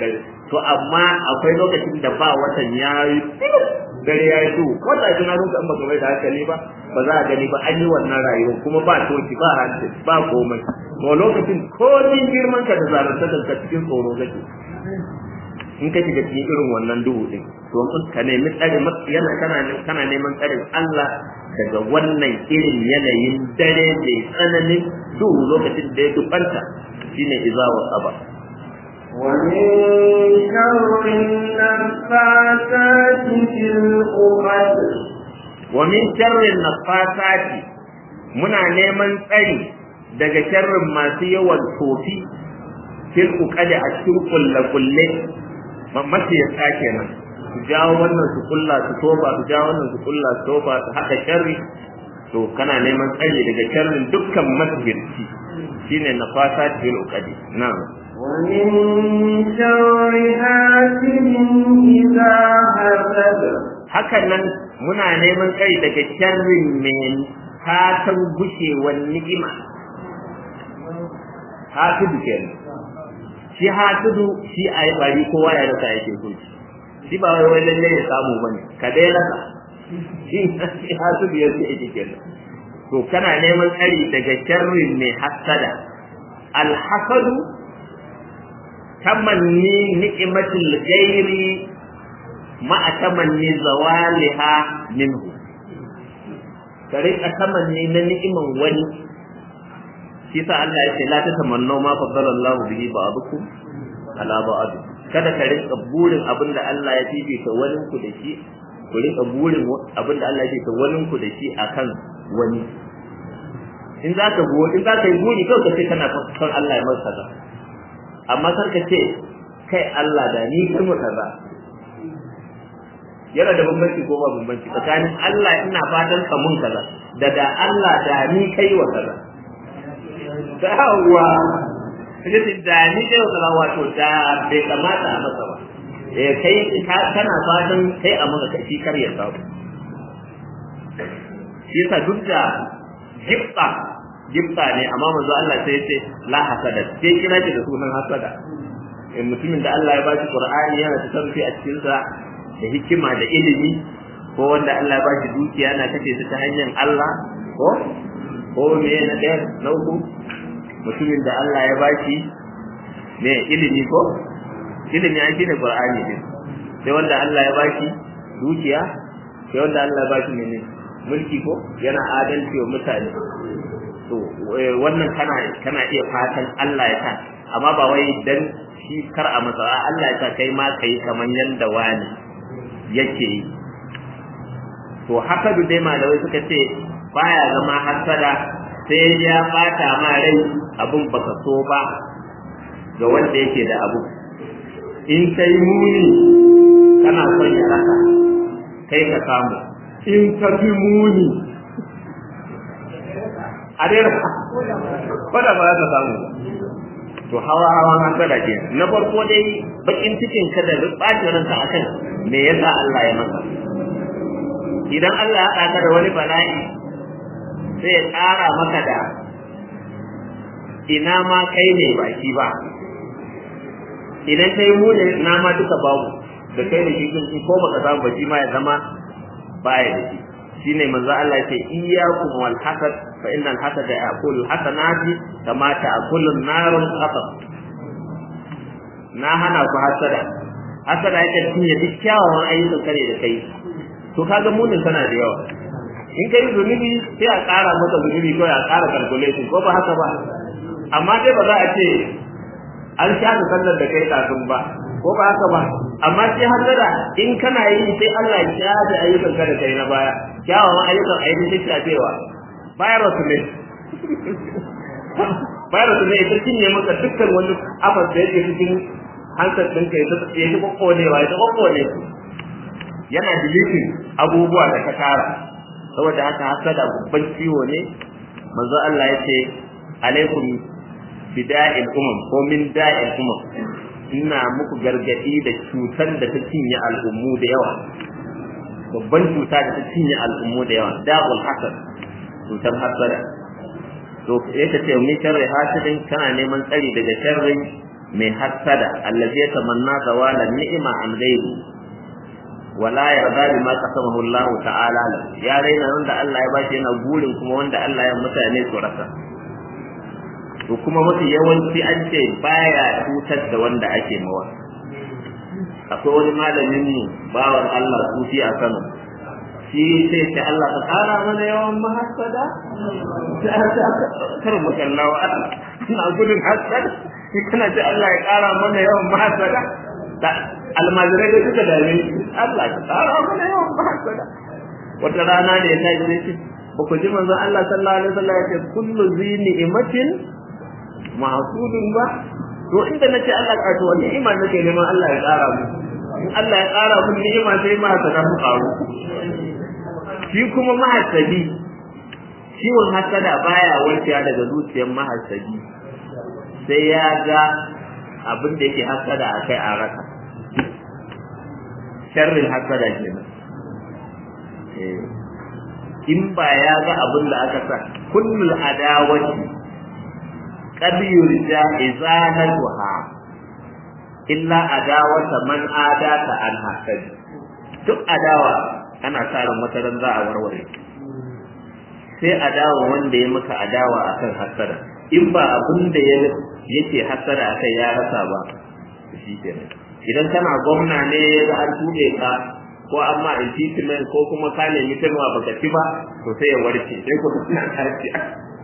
to amma akwai lokacin da ba watan ya yi dare ya yi su wata ina rinka in baka mai da hankali ba ba za a gani ba an yi wannan rayuwa kuma ba toki ba hanci ba komai to lokacin ko ni girman ka da zalunta ka cikin tsoro kake in ka shiga cikin irin wannan duhu din to ka nemi tsare yana kana kana neman tsarin Allah daga wannan irin yanayin dare mai tsananin duhu lokacin da ya dubanta shine izawa saba ومن شر النفاثات في العقد ومن شر النفاثات muna neman tsari daga sharrin masu yawan tofi fil uqadi a cikin kulle-kulle mace ya sake nan su jawo wannan su kulla su toba su jawo wannan su kulla su toba su haɗa sharri to kana neman tsari daga sharrin dukkan masjidci shine nafasa fil uqadi na'am ومن شر حاسد إذا حسد hakan nan muna neman tsari daga sharrin mai fatan gushewar ni'ima hasidu kenan shi hasidu shi a yi bari kowa ya rasa yake so shi ba wai lalle ya samu bane ka dai rasa shi shi hasidu ya ce yake kenan to kana neman tsari daga sharrin mai hasada alhasadu tamanni ni'imatul ghairi ma'a tamanni zawaliha minhu ka rika tamanni na ni'iman wani shi sa Allah ya ce la tatamannu ma faddala Allah bihi ba'dukum ala ba'd kada ka rika burin abinda Allah ya fifita wani ku da shi ku rika burin abinda Allah ya fifita wani ku da shi akan wani in za ka buwa in za ka yi buri kawai ka ce kana son Allah ya masa kaza amma kar ka ce kai Allah da ni kai mu kaza yana da bambanci ko ba bambanci tsakanin Allah ina fatan ka mun kaza da da Allah da ni kai wa kaza dawa kaje da ni kai wa kaza wato da bai kamata a masa ba eh kai kana fatan kai a maka kai kar ya samu shi yasa duk da jibba jibba ne amma manzo Allah sai ya ce la hasada sai kira shi da sunan hasada mutumin da Allah ya ba shi Qur'ani yana tasarrufi a cikin sa da hikima da ilimi ko wanda Allah ba shi dukiya na kace su ta hanyar Allah ko ko me na ɗaya na uku mutumin da Allah ya ba shi me ilimi ko ilimi an shine Qur'ani din sai wanda Allah ya ba shi dukiya sai wanda Allah ya ba shi mene mulki ko yana adalci wa mutane to wannan kana kana iya fatan Allah ya sa amma ba wai dan shi kar a matsa Allah ya sa kai ma kai kaman yanda wani yake yi to hasadu dai malamai suka ce baya zama hasada sai ya bata ma rai abin baka so ba ga wanda yake da abu in kai muni kana son ya raka kai ka samu in ka fi muni a dai raka ko da ba za ka samu to hawa hawan hasada ke na farko dai bakin cikin ka da bacin ranka akan me yasa Allah ya maka idan Allah ya haɗa ka da wani bala'i sai ya ƙara maka da ina ma kai ne baki ba idan kai mu ne ina ma duka babu da kai da shi kun ko baka samu ba shi ma ya zama baya da shi shine manzo Allah ya ce iyyakum wal hasad fa innal hasada ya'kulu hasanati kama ta'kulu an-narul qatab na hana ku hasada hasada yake cinye duk kyawawan ayyukan kare da kai to kaga munin kana da yawa in kai zunubi sai a ƙara maka zunubi ko a ƙara calculation ko ba haka ba amma dai ba za a ce an shafe sallar da kai kafin ba ko ba haka ba amma sai hasada in kana yi sai Allah ya shafe ayyukan ka da kai na baya kyawawan ayyukan ayyukan sai shafewa virus ne virus ne ita cinye maka dukkan wani afas da yake cikin hansar ɗinka ya ta kwakwanewa ya ta kwakwane su yana deleting abubuwa da ka tara saboda haka hasada babban ciwo ne manzo Allah ya ce alaikum bida'il umam ko min da'il umam ina muku gargadi da cutar da ta cinye al'ummu da yawa babban cuta da ta cinye al'ummu da yawa da'ul hasad cutar hasada to ya ce min sharri hasidin kana neman tsari daga sharrin mai hassada allazi yatamanna zawalan ni'ima an ghairi wala yarda bima qasamahu Allah ta'ala ya raina wanda Allah ya bashi yana burin kuma wanda Allah ya mutane su rasa to kuma mafi yawanci an ce baya cutar da wanda ake mawa akwai wani malamin mu bawan Allah sufi a Kano shi sai ce Allah ka kara mana yawan mahassada kar mu kallawa ina gudun hasada shi kana ce Allah ya kara mana yawan mahassada almajirai da suka dame Allah ka kara mana yawan mahassada wata rana ne ya kai sai ba ku ji manzon Allah sallallahu alaihi wasallam ya ce kullu zi ni'matin mahsudun ba to inda nace Allah ka to wani iman nake neman Allah ya kara mu in Allah ya kara mu ni'ima sai ma ta mu karu shi kuma mahasadi ciwon hasada baya warkewa daga zuciyar mahasadi sai ya ga abin da yake hasada a kai a raka sharrin hasada kenan in ba ya ga abin da aka sa kullul adawati qad yurja izalatuha illa adawata man adata an hasad duk adawa ana sa ran wata ran za a warware sai adawa wanda ya maka adawa akan hasada in ba abin da ya yake hasada akai ya rasa ba shi kenan idan kana gwamna ne da an tuɓe ka ko amma impeachment ko kuma ka nemi tarwa baka ci ba to sai ya warke sai ko kana lafiya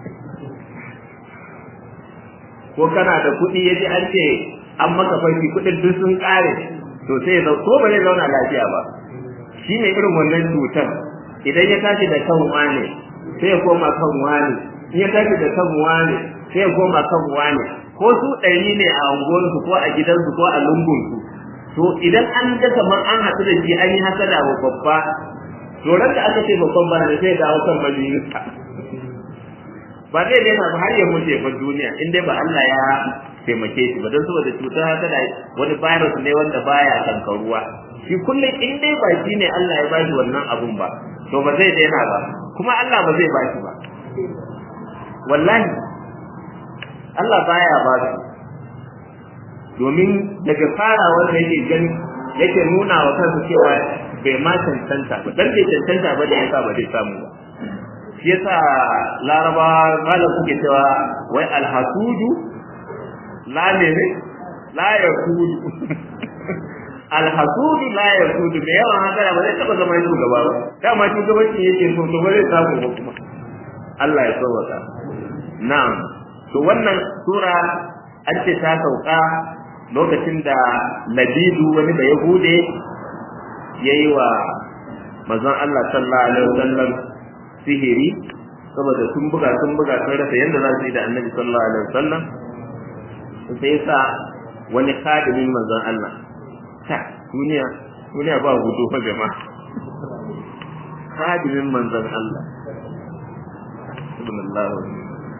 ko kana da kuɗi yaji an ce an maka farki kuɗin duk sun ƙare to sai ya ko ba zai zauna lafiya ba shi ne irin wannan cutar idan ya tashi da kan wane sai ya koma kan wane in ya tashi da kan wane sai ya koma kan wane ko su ɗari ne a unguwarsu ko a gidansu ko a lungunsu to idan an ga kamar an haɗu da shi an yi hasada wa babba to ran da aka ce babban ba da sai dawo kan majalisa ba zai daina ba har ya mutu ba duniya in dai ba Allah ya taimake shi ba don saboda cutar hasada wani virus ne wanda baya kankaruwa shi kullum in dai ba shi ne Allah ya bashi wannan abun ba to ba zai daina ba kuma Allah ba zai bashi ba wallahi Allah baya ba su domin daga fara wanda yake gani yake nuna wa kansa cewa bai ma cancanta ba dan bai cancanta ba da yasa ba zai samu ba shi yasa laraba malam suke cewa wai alhasudu la ne la yakudu alhasudu la yakudu da yawan haka ba zai taba zama shugaba ba dama shugabanci yake so to ba zai samu ba kuma Allah ya sauwaka na'am to wannan sura an ce ta sauka lokacin da Labidu wani da Yahude yayi wa manzon Allah sallallahu alaihi wasallam sihiri saboda sun buga sun buga sun rasa yanda za su yi da Annabi sallallahu alaihi wasallam sai sa wani kadimin manzon Allah ta duniya duniya ba gudu fa jama'a kadimin manzon Allah sallallahu alaihi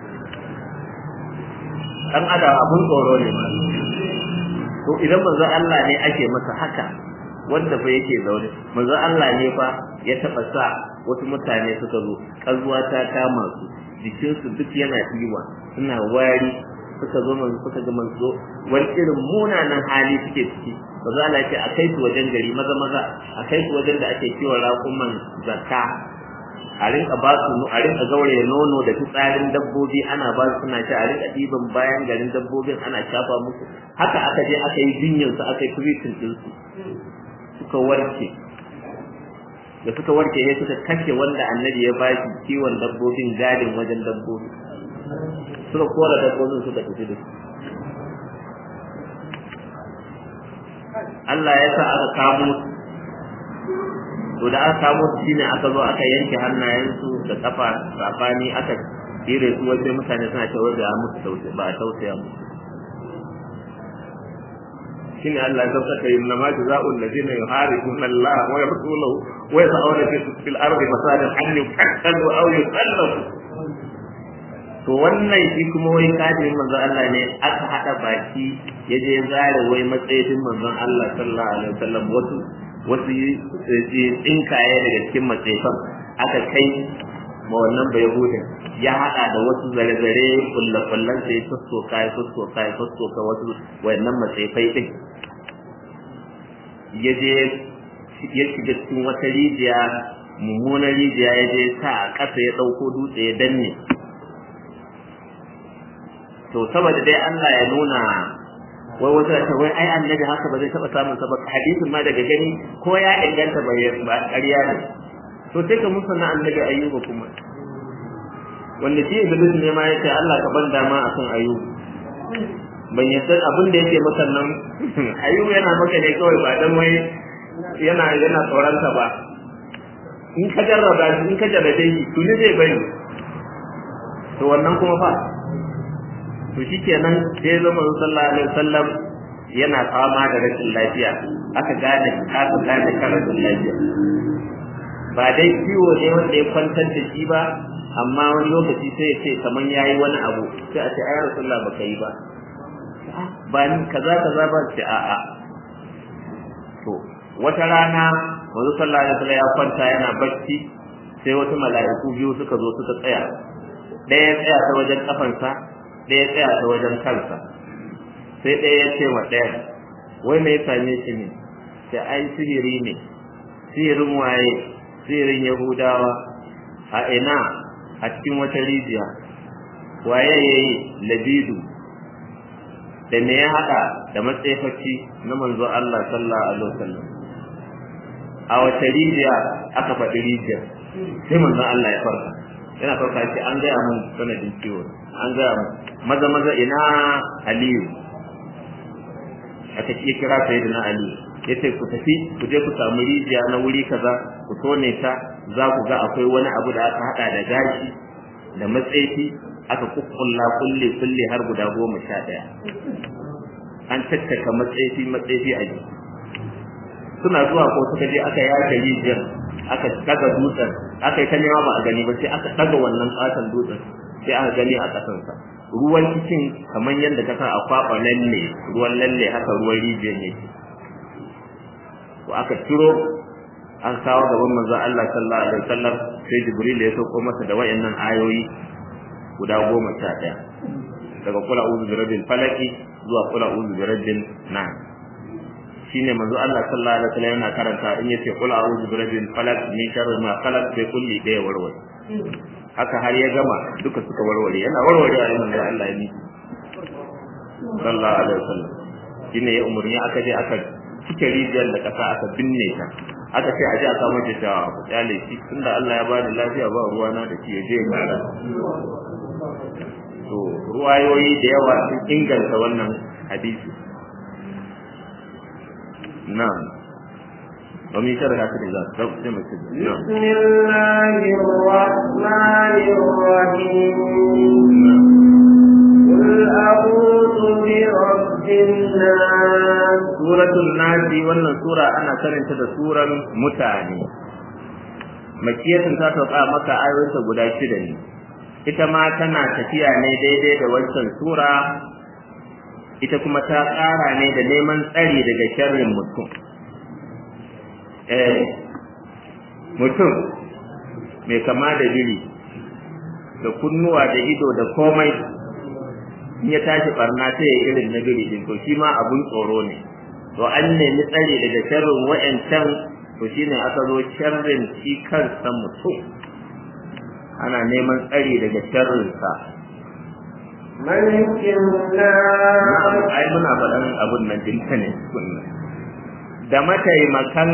dan adam abun tsoro ne ma to idan manzo Allah ne ake masa haka wanda fa yake zaune manzo Allah ne fa ya taba sa wasu mutane suka zo kazuwa ta kama su jikin su duk yana diwa suna wari suka zo manzo suka ga manzo wani irin munanan hali suke ciki manzo Allah ya ce a kai su wajen gari maza maza a kai su wajen da ake kiwon raƙuman zakka a rinka ba su a rinka gauraye nono da fitsarin dabbobi ana ba su suna ci a rinka ɗiban bayan garin dabbobin ana shafa musu haka aka je aka yi jinyar su aka yi treating din su suka warke da suka warke ne suka kashe wanda annabi ya ba shi kiwon dabbobin gadin wajen dabbobi suka kora dabbobin suka tafi da su Allah ya sa aka kamo to da aka kamo su shine aka zo aka yanke hannayensu da kafa safani aka dire su wajen mutane suna cewa da musu tausa ba a tausaya musu shine Allah ya sauka yin nama jazaa'ul ladina yuharibuna Allah wa rasulahu wa yas'una fil ardi masalan an yuqtalu aw yusallabu to wannan shi kuma wai kadirin manzon Allah ne aka hada baki ya je zare wai matsayin manzon Allah sallallahu alaihi wasallam wasu wasu tsinkaye daga cikin matsayin aka kai ma wannan bai hudun ya haɗa da wasu zare-zare kulle-kullen sai ya sassoka ya sassoka ya sassoka wasu wayannan matsaifai ɗin ya je ya shiga cikin wata rijiya mummunan rijiya ya je sa a ƙasa ya ɗauko dutse ya danne to saboda dai Allah ya nuna wai wata ta wai ai annabi haka ba zai taɓa samun sa ba hadisin ma daga gani ko ya inganta ba ba ƙarya ne to sai ka musa na annabi ayyuba kuma wanda shi iblis ne ma yace Allah ka ban dama akan ayyuba ban yadda abin da yake maka nan ayyuba yana maka ne kawai ba dan wai yana yana tsoron ka ba in ka jarraba shi in ka jarrabe shi to ne zai bari to wannan kuma fa to shikenan sai zama sallallahu alaihi wasallam yana fama da rashin lafiya aka gane aka gane kan rashin lafiya ba dai ciwo ne wanda ya kwantar da shi ba amma wani lokaci sai ya ce kaman yayi wani abu sai a ce ai rasulullah baka yi ba ba ni kaza kaza ba ce a'a to wata rana wanzu sallallahu alaihi wasallam ya kwanta yana bacci sai wasu mala'iku biyu suka zo suka tsaya ɗaya ya tsaya ta wajen kafansa ɗaya ya tsaya ta wajen kansa sai ɗaya ya ce wa ɗaya wai me ya same shi ne sai ai sihiri ne sihirin waye sihirin yahudawa a ina a cikin wata rijiya waye yayi labidu da me ya haɗa da matsayafaci na manzo Allah sallallahu alaihi wasallam a wata rijiya aka faɗi rijiya sai manzon Allah ya farka yana farka shi an gaya mun sanadin ciwo an gaya mun maza maza ina Aliyu aka iya kira sai na Aliyu yace ku tafi ku je ku samu rijiya na wuri kaza ku tone ta za ku ga akwai wani abu da aka hada da gashi da matsayi aka kukkulla kulle kulle har guda goma sha ɗaya an tattaka matsayi matsayi a jiki suna zuwa ko suka je aka yaka rijiyar aka daga dutsen aka yi ta nema ba a gani ba sai aka daga wannan katon dutsen sai aka gani a kasansa ruwan cikin kamar yadda ka san a kwaɓa lalle ruwan lalle haka ruwan rijiyar yake ko aka ciro an kawo gaban manzon Allah sallallahu alaihi wasallam sai Jibril ya sauko masa da wayannan ayoyi guda goma sha ɗaya daga kula uzu bi rabbil falaki zuwa kula uzu bi rabbin nas shine manzo Allah sallallahu alaihi wasallam yana karanta in yace qul a'udhu bi rabbil falaq min sharri ma khalaq sai kulli daya warware haka har ya gama duka suka warware yana warware a manzo Allah ya ni sallallahu alaihi wasallam shine ya umurni aka je aka cike rijiyar da kasa aka binne ta aka ce a ji a samu ta ta kyale shi tunda Allah ya bani lafiya ba ruwa na da shi ya je ya to ruwayoyi da yawa sun inganta wannan hadisi نعم ومن شر حاسد إذا حسد نعم بسم الله الرحمن الرحيم قل أعوذ برب الناس سورة الناس wannan sura ana karanta da suran mutane makiyatun ta sauka maka ayoyinta guda shida ne ita ma tana tafiya ne daidai da wancan sura ita kuma ta ƙara ne da neman tsari daga sharrin mutum eh mutum mai kama da biri da kunnuwa da ido da komai in ya tashi barna sai ya irin na biri din to shi ma abun tsoro ne to an nemi tsari daga sharrin wa'ancan to shine aka zo sharrin shi kansa mutum ana neman tsari daga sharrinsa ملك الناس ai muna faɗan abun nan dinka ne da mataimakan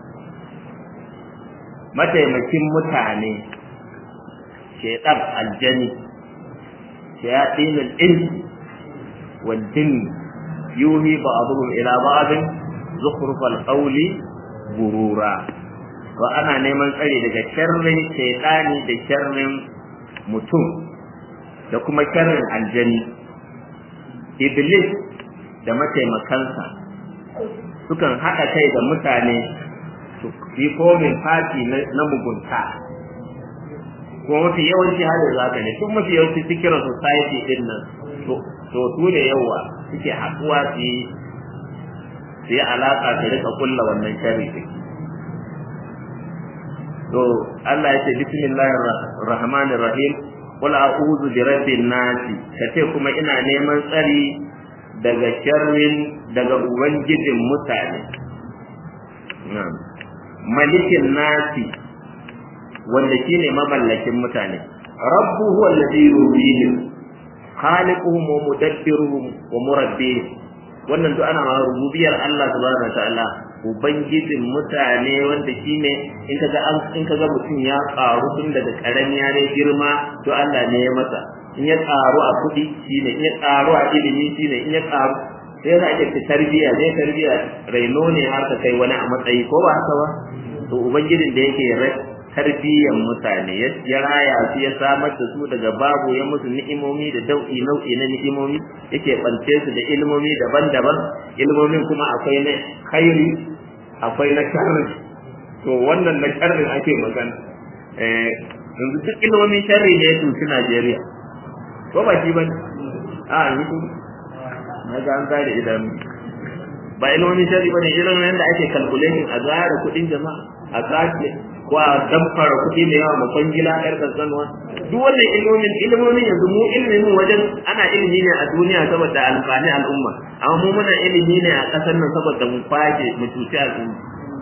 mataimakin mutane shaitan aljani shayatinul ins wal jin yuhi ba'dhum ila ba'd zukhrufal qawli gurura wa ana neman tsari daga sharrin shaitani da sharrin mutum da kuma sharrin aljani iblis da mataimakansa sukan haɗa kai da mutane su yi komin fati na mugunta kuma mafi yawanci halin zaka ne tun mafi yawanci sikirar society din nan to su ne yawa suke haɗuwa su yi su yi alaƙa su rika kulla wannan sharri din to to Allah ya ce bismillahir rahmanir rahim qul a'udhu bi rabbin nas kace kuma ina neman tsari daga sharrin daga ubangijin mutane na'am malikin nasi wanda shine mamallakin mutane rabbu huwa alladhi yubihim khaliquhum wa mudabbiruhum wa murabbihim wannan duk ana rububiyar Allah subhanahu wataala ubangijin mutane wanda shine in kaga an in kaga mutum ya karu tun daga karami ya girma to Allah ne ya masa in ya karu a kudi shine in ya karu a ilimi shine in ya karu sai ya ake ta tarbiya zai tarbiya raino ne har ka kai wani a matsayi ko ba haka ba to ubangijin da yake tarbiyyar mutane ya raya su ya samar da su daga babu ya musu ni'imomi da dau'i nau'i na ni'imomi yake bance su da ilmomi daban-daban ilmomin kuma akwai na khairi akwai na sharri to wannan na sharri ake magana eh yanzu duk ilmomin sharri ne su ci Najeriya ko ba shi bane a ni ku na ga an gane idanu ba ilmomin sharri bane ilmomin da ake calculating a zara kudin jama'a a sace ko a damfara kuɗi da yawa ma kwangila ƴar kankanuwa duk wannan ilmomin ilmomin yanzu mu ilimin wajen ana ilimi ne a duniya saboda amfani al'umma amma mu muna ilimi ne a ƙasar nan saboda mu fashe mu cuci al'umma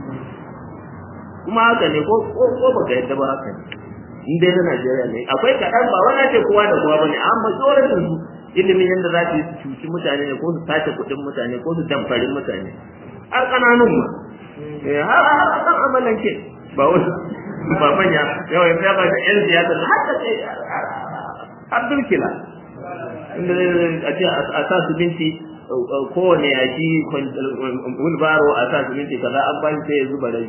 kuma haka ne ko ko ko baka yadda ba haka ne in dai na Najeriya ne akwai kaɗan ba wani ce kowa da kowa bane amma tsoron su ilimin yadda za su yi su cuci mutane ne ko su sace kuɗin mutane ko su damfari mutane har ƙananun ma har har amalan ke ba wasu ba manya yawa ya ba da yan siyasa da haka sai Abdul Kila inda a ce a sa su binci kowane yaki wulbaro a sa su binci kaza an bashi sai ya zuba rai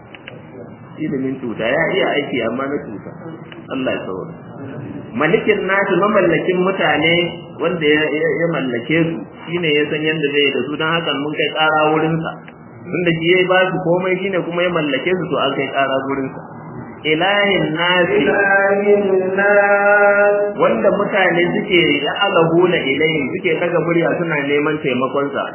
ilimin cuta ya iya aiki amma na cuta Allah ya saurara malikin nasu mamallakin mutane wanda ya mallake su shine ya san yadda zai da su don haka mun kai ƙara wurinsa tunda shi ya ba su komai shine kuma ya mallake su to an kai ƙara wurinsa ilahin nasi wanda mutane suke ya alahuna ilahin suke daga murya suna neman taimakonsa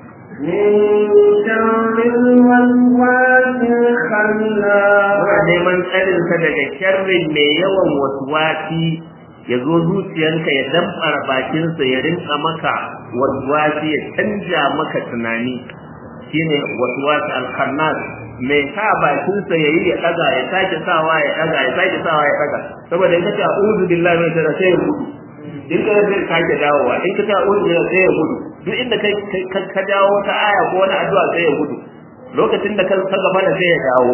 Muna neman tsarinsa daga sharrin mai yawan wasuwasi ya zo zuciyanka ya damfara bakinsa ya rinka maka wasuwasi ya canja maka tunani shine wasuwasi alkhannas mai sa bakinsa ya yi ya daga ya sake sawa ya daga ya sake sawa ya daga saboda in ka ce a'udhu billahi min sharri sai ya gudu in ka zai sake dawowa in ka ce a'udhu billahi sai ya gudu duk inda kai ka dawo wata aya ko wani addu'a sai ya gudu lokacin da ka gaba da sai ya dawo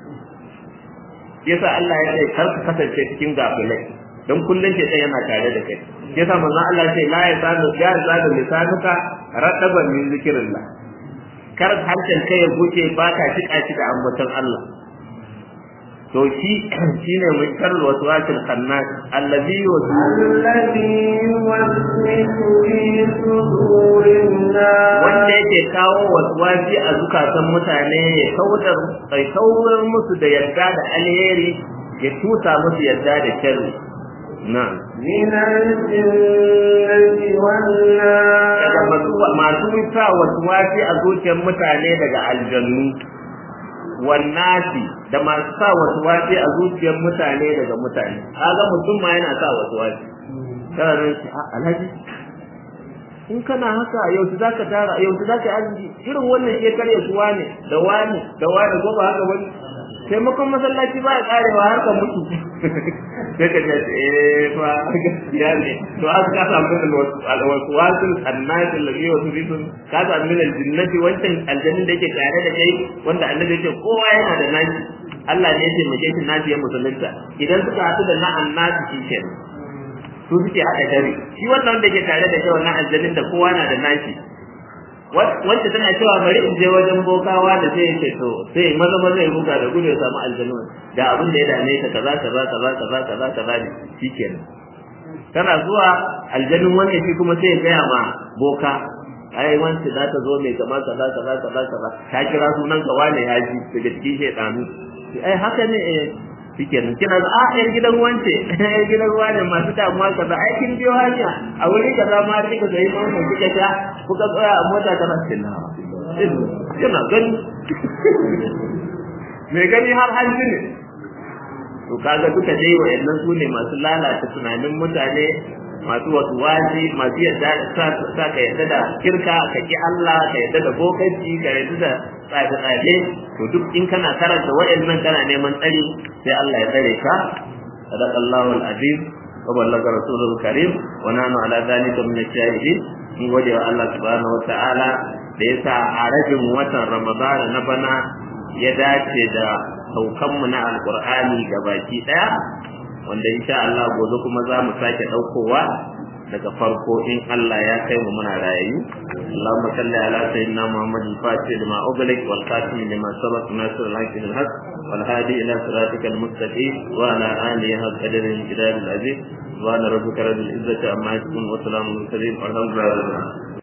yasa Allah ya ce kar ka kasance cikin gafilai don kullun ce sai yana tare da kai yasa manzon Allah ya ce la ya sanu ya zadu lisanuka radaban min zikrillah kar harshen kai ya guce ba ka tika shi da ambaton Allah to shi shine mun tarl waswasil khannas allazi الذي يوسوس في صدور الناس wanda yake kawo waswasi a zukatan mutane ya kaudar sai kaurar musu da yarda da alheri ya tusa musu yarda da sharri na'am من الجنة والناس daga masu masu sa waswasi a zuciyar mutane daga aljannu wannasi da masu sa waswasi a zuciyar mutane daga mutane kaga mutum ma yana sa waswasi kana nan shi a alhaji in kana haka yau su zaka tara yau su zaka arziki irin wannan shekar ya suwa ne da wani da wani ko ba haka wani taimakon masallaci ba ya karewa har ka mutu sai ka ce eh fa gaskiya ne to aka ka samu alwaswasul annati alladhi yuwaswisu ka samu min aljinnati wancan aljannin da yake tare da kai wanda annabi yake kowa yana da nashi Allah ne ya taimake shi nashi ya musulunta idan suka haɗu da na annati shi kenan su suke haɗa dare shi wannan wanda ke tare da kai wannan aljannin da kowa na da nashi wacce tana cewa bari in je wajen bokawa da sai ce to sai maza maza ya buga da gudu ya samu aljanu da abin da ya dame ta kaza kaza kaza kaza kaza kaza ne shikenan tana zuwa aljanun wanda shi kuma sai ya gaya ma boka ai wance za ta zo mai kama kaza kaza kaza kaza ta kira sunan ka wane ya ji daga cikin shedanu ai haka ne eh shikenan kina da a yar gidan wance yar gidan wane masu damuwa kaza ai kin biyo hanya a wuri kaza ma kika sai mun mun kika ta kuka tsaya a mota kana sinna kina gani me gani har hanji ne to kaga duka dai wayannan su ne masu lalata tunanin mutane masu wasu wasi masu yadda sa ka yadda da kirka ka ki Allah ka yadda da bokanci ka yadda da tsafe-tsafe to duk in kana karanta wayannan kana neman tsari sai Allah ya tsare ka sadaqallahu al-azim wa ballaga rasulul karim wa nanu ala dhalika min ash-shahidin mun gode wa Allah subhanahu wa ta'ala da yasa a rabin watan Ramadan na bana ya dace da saukanmu na alkur'ani baki daya wanda insha Allah gobe kuma za mu sake daukowa daga farko in Allah ya kai mu muna rayu Allahumma salli ala sayyidina Muhammad al-Fatih lima ughliq wal khatim lima sabaq nasr al-haq bil haq wal hadi ila siratikal mustaqim wa ala alihi haqq qadrin jidal al-aziz subhana rabbika rabbil izzati amma yasifun wa salamun al-mursalin walhamdulillahi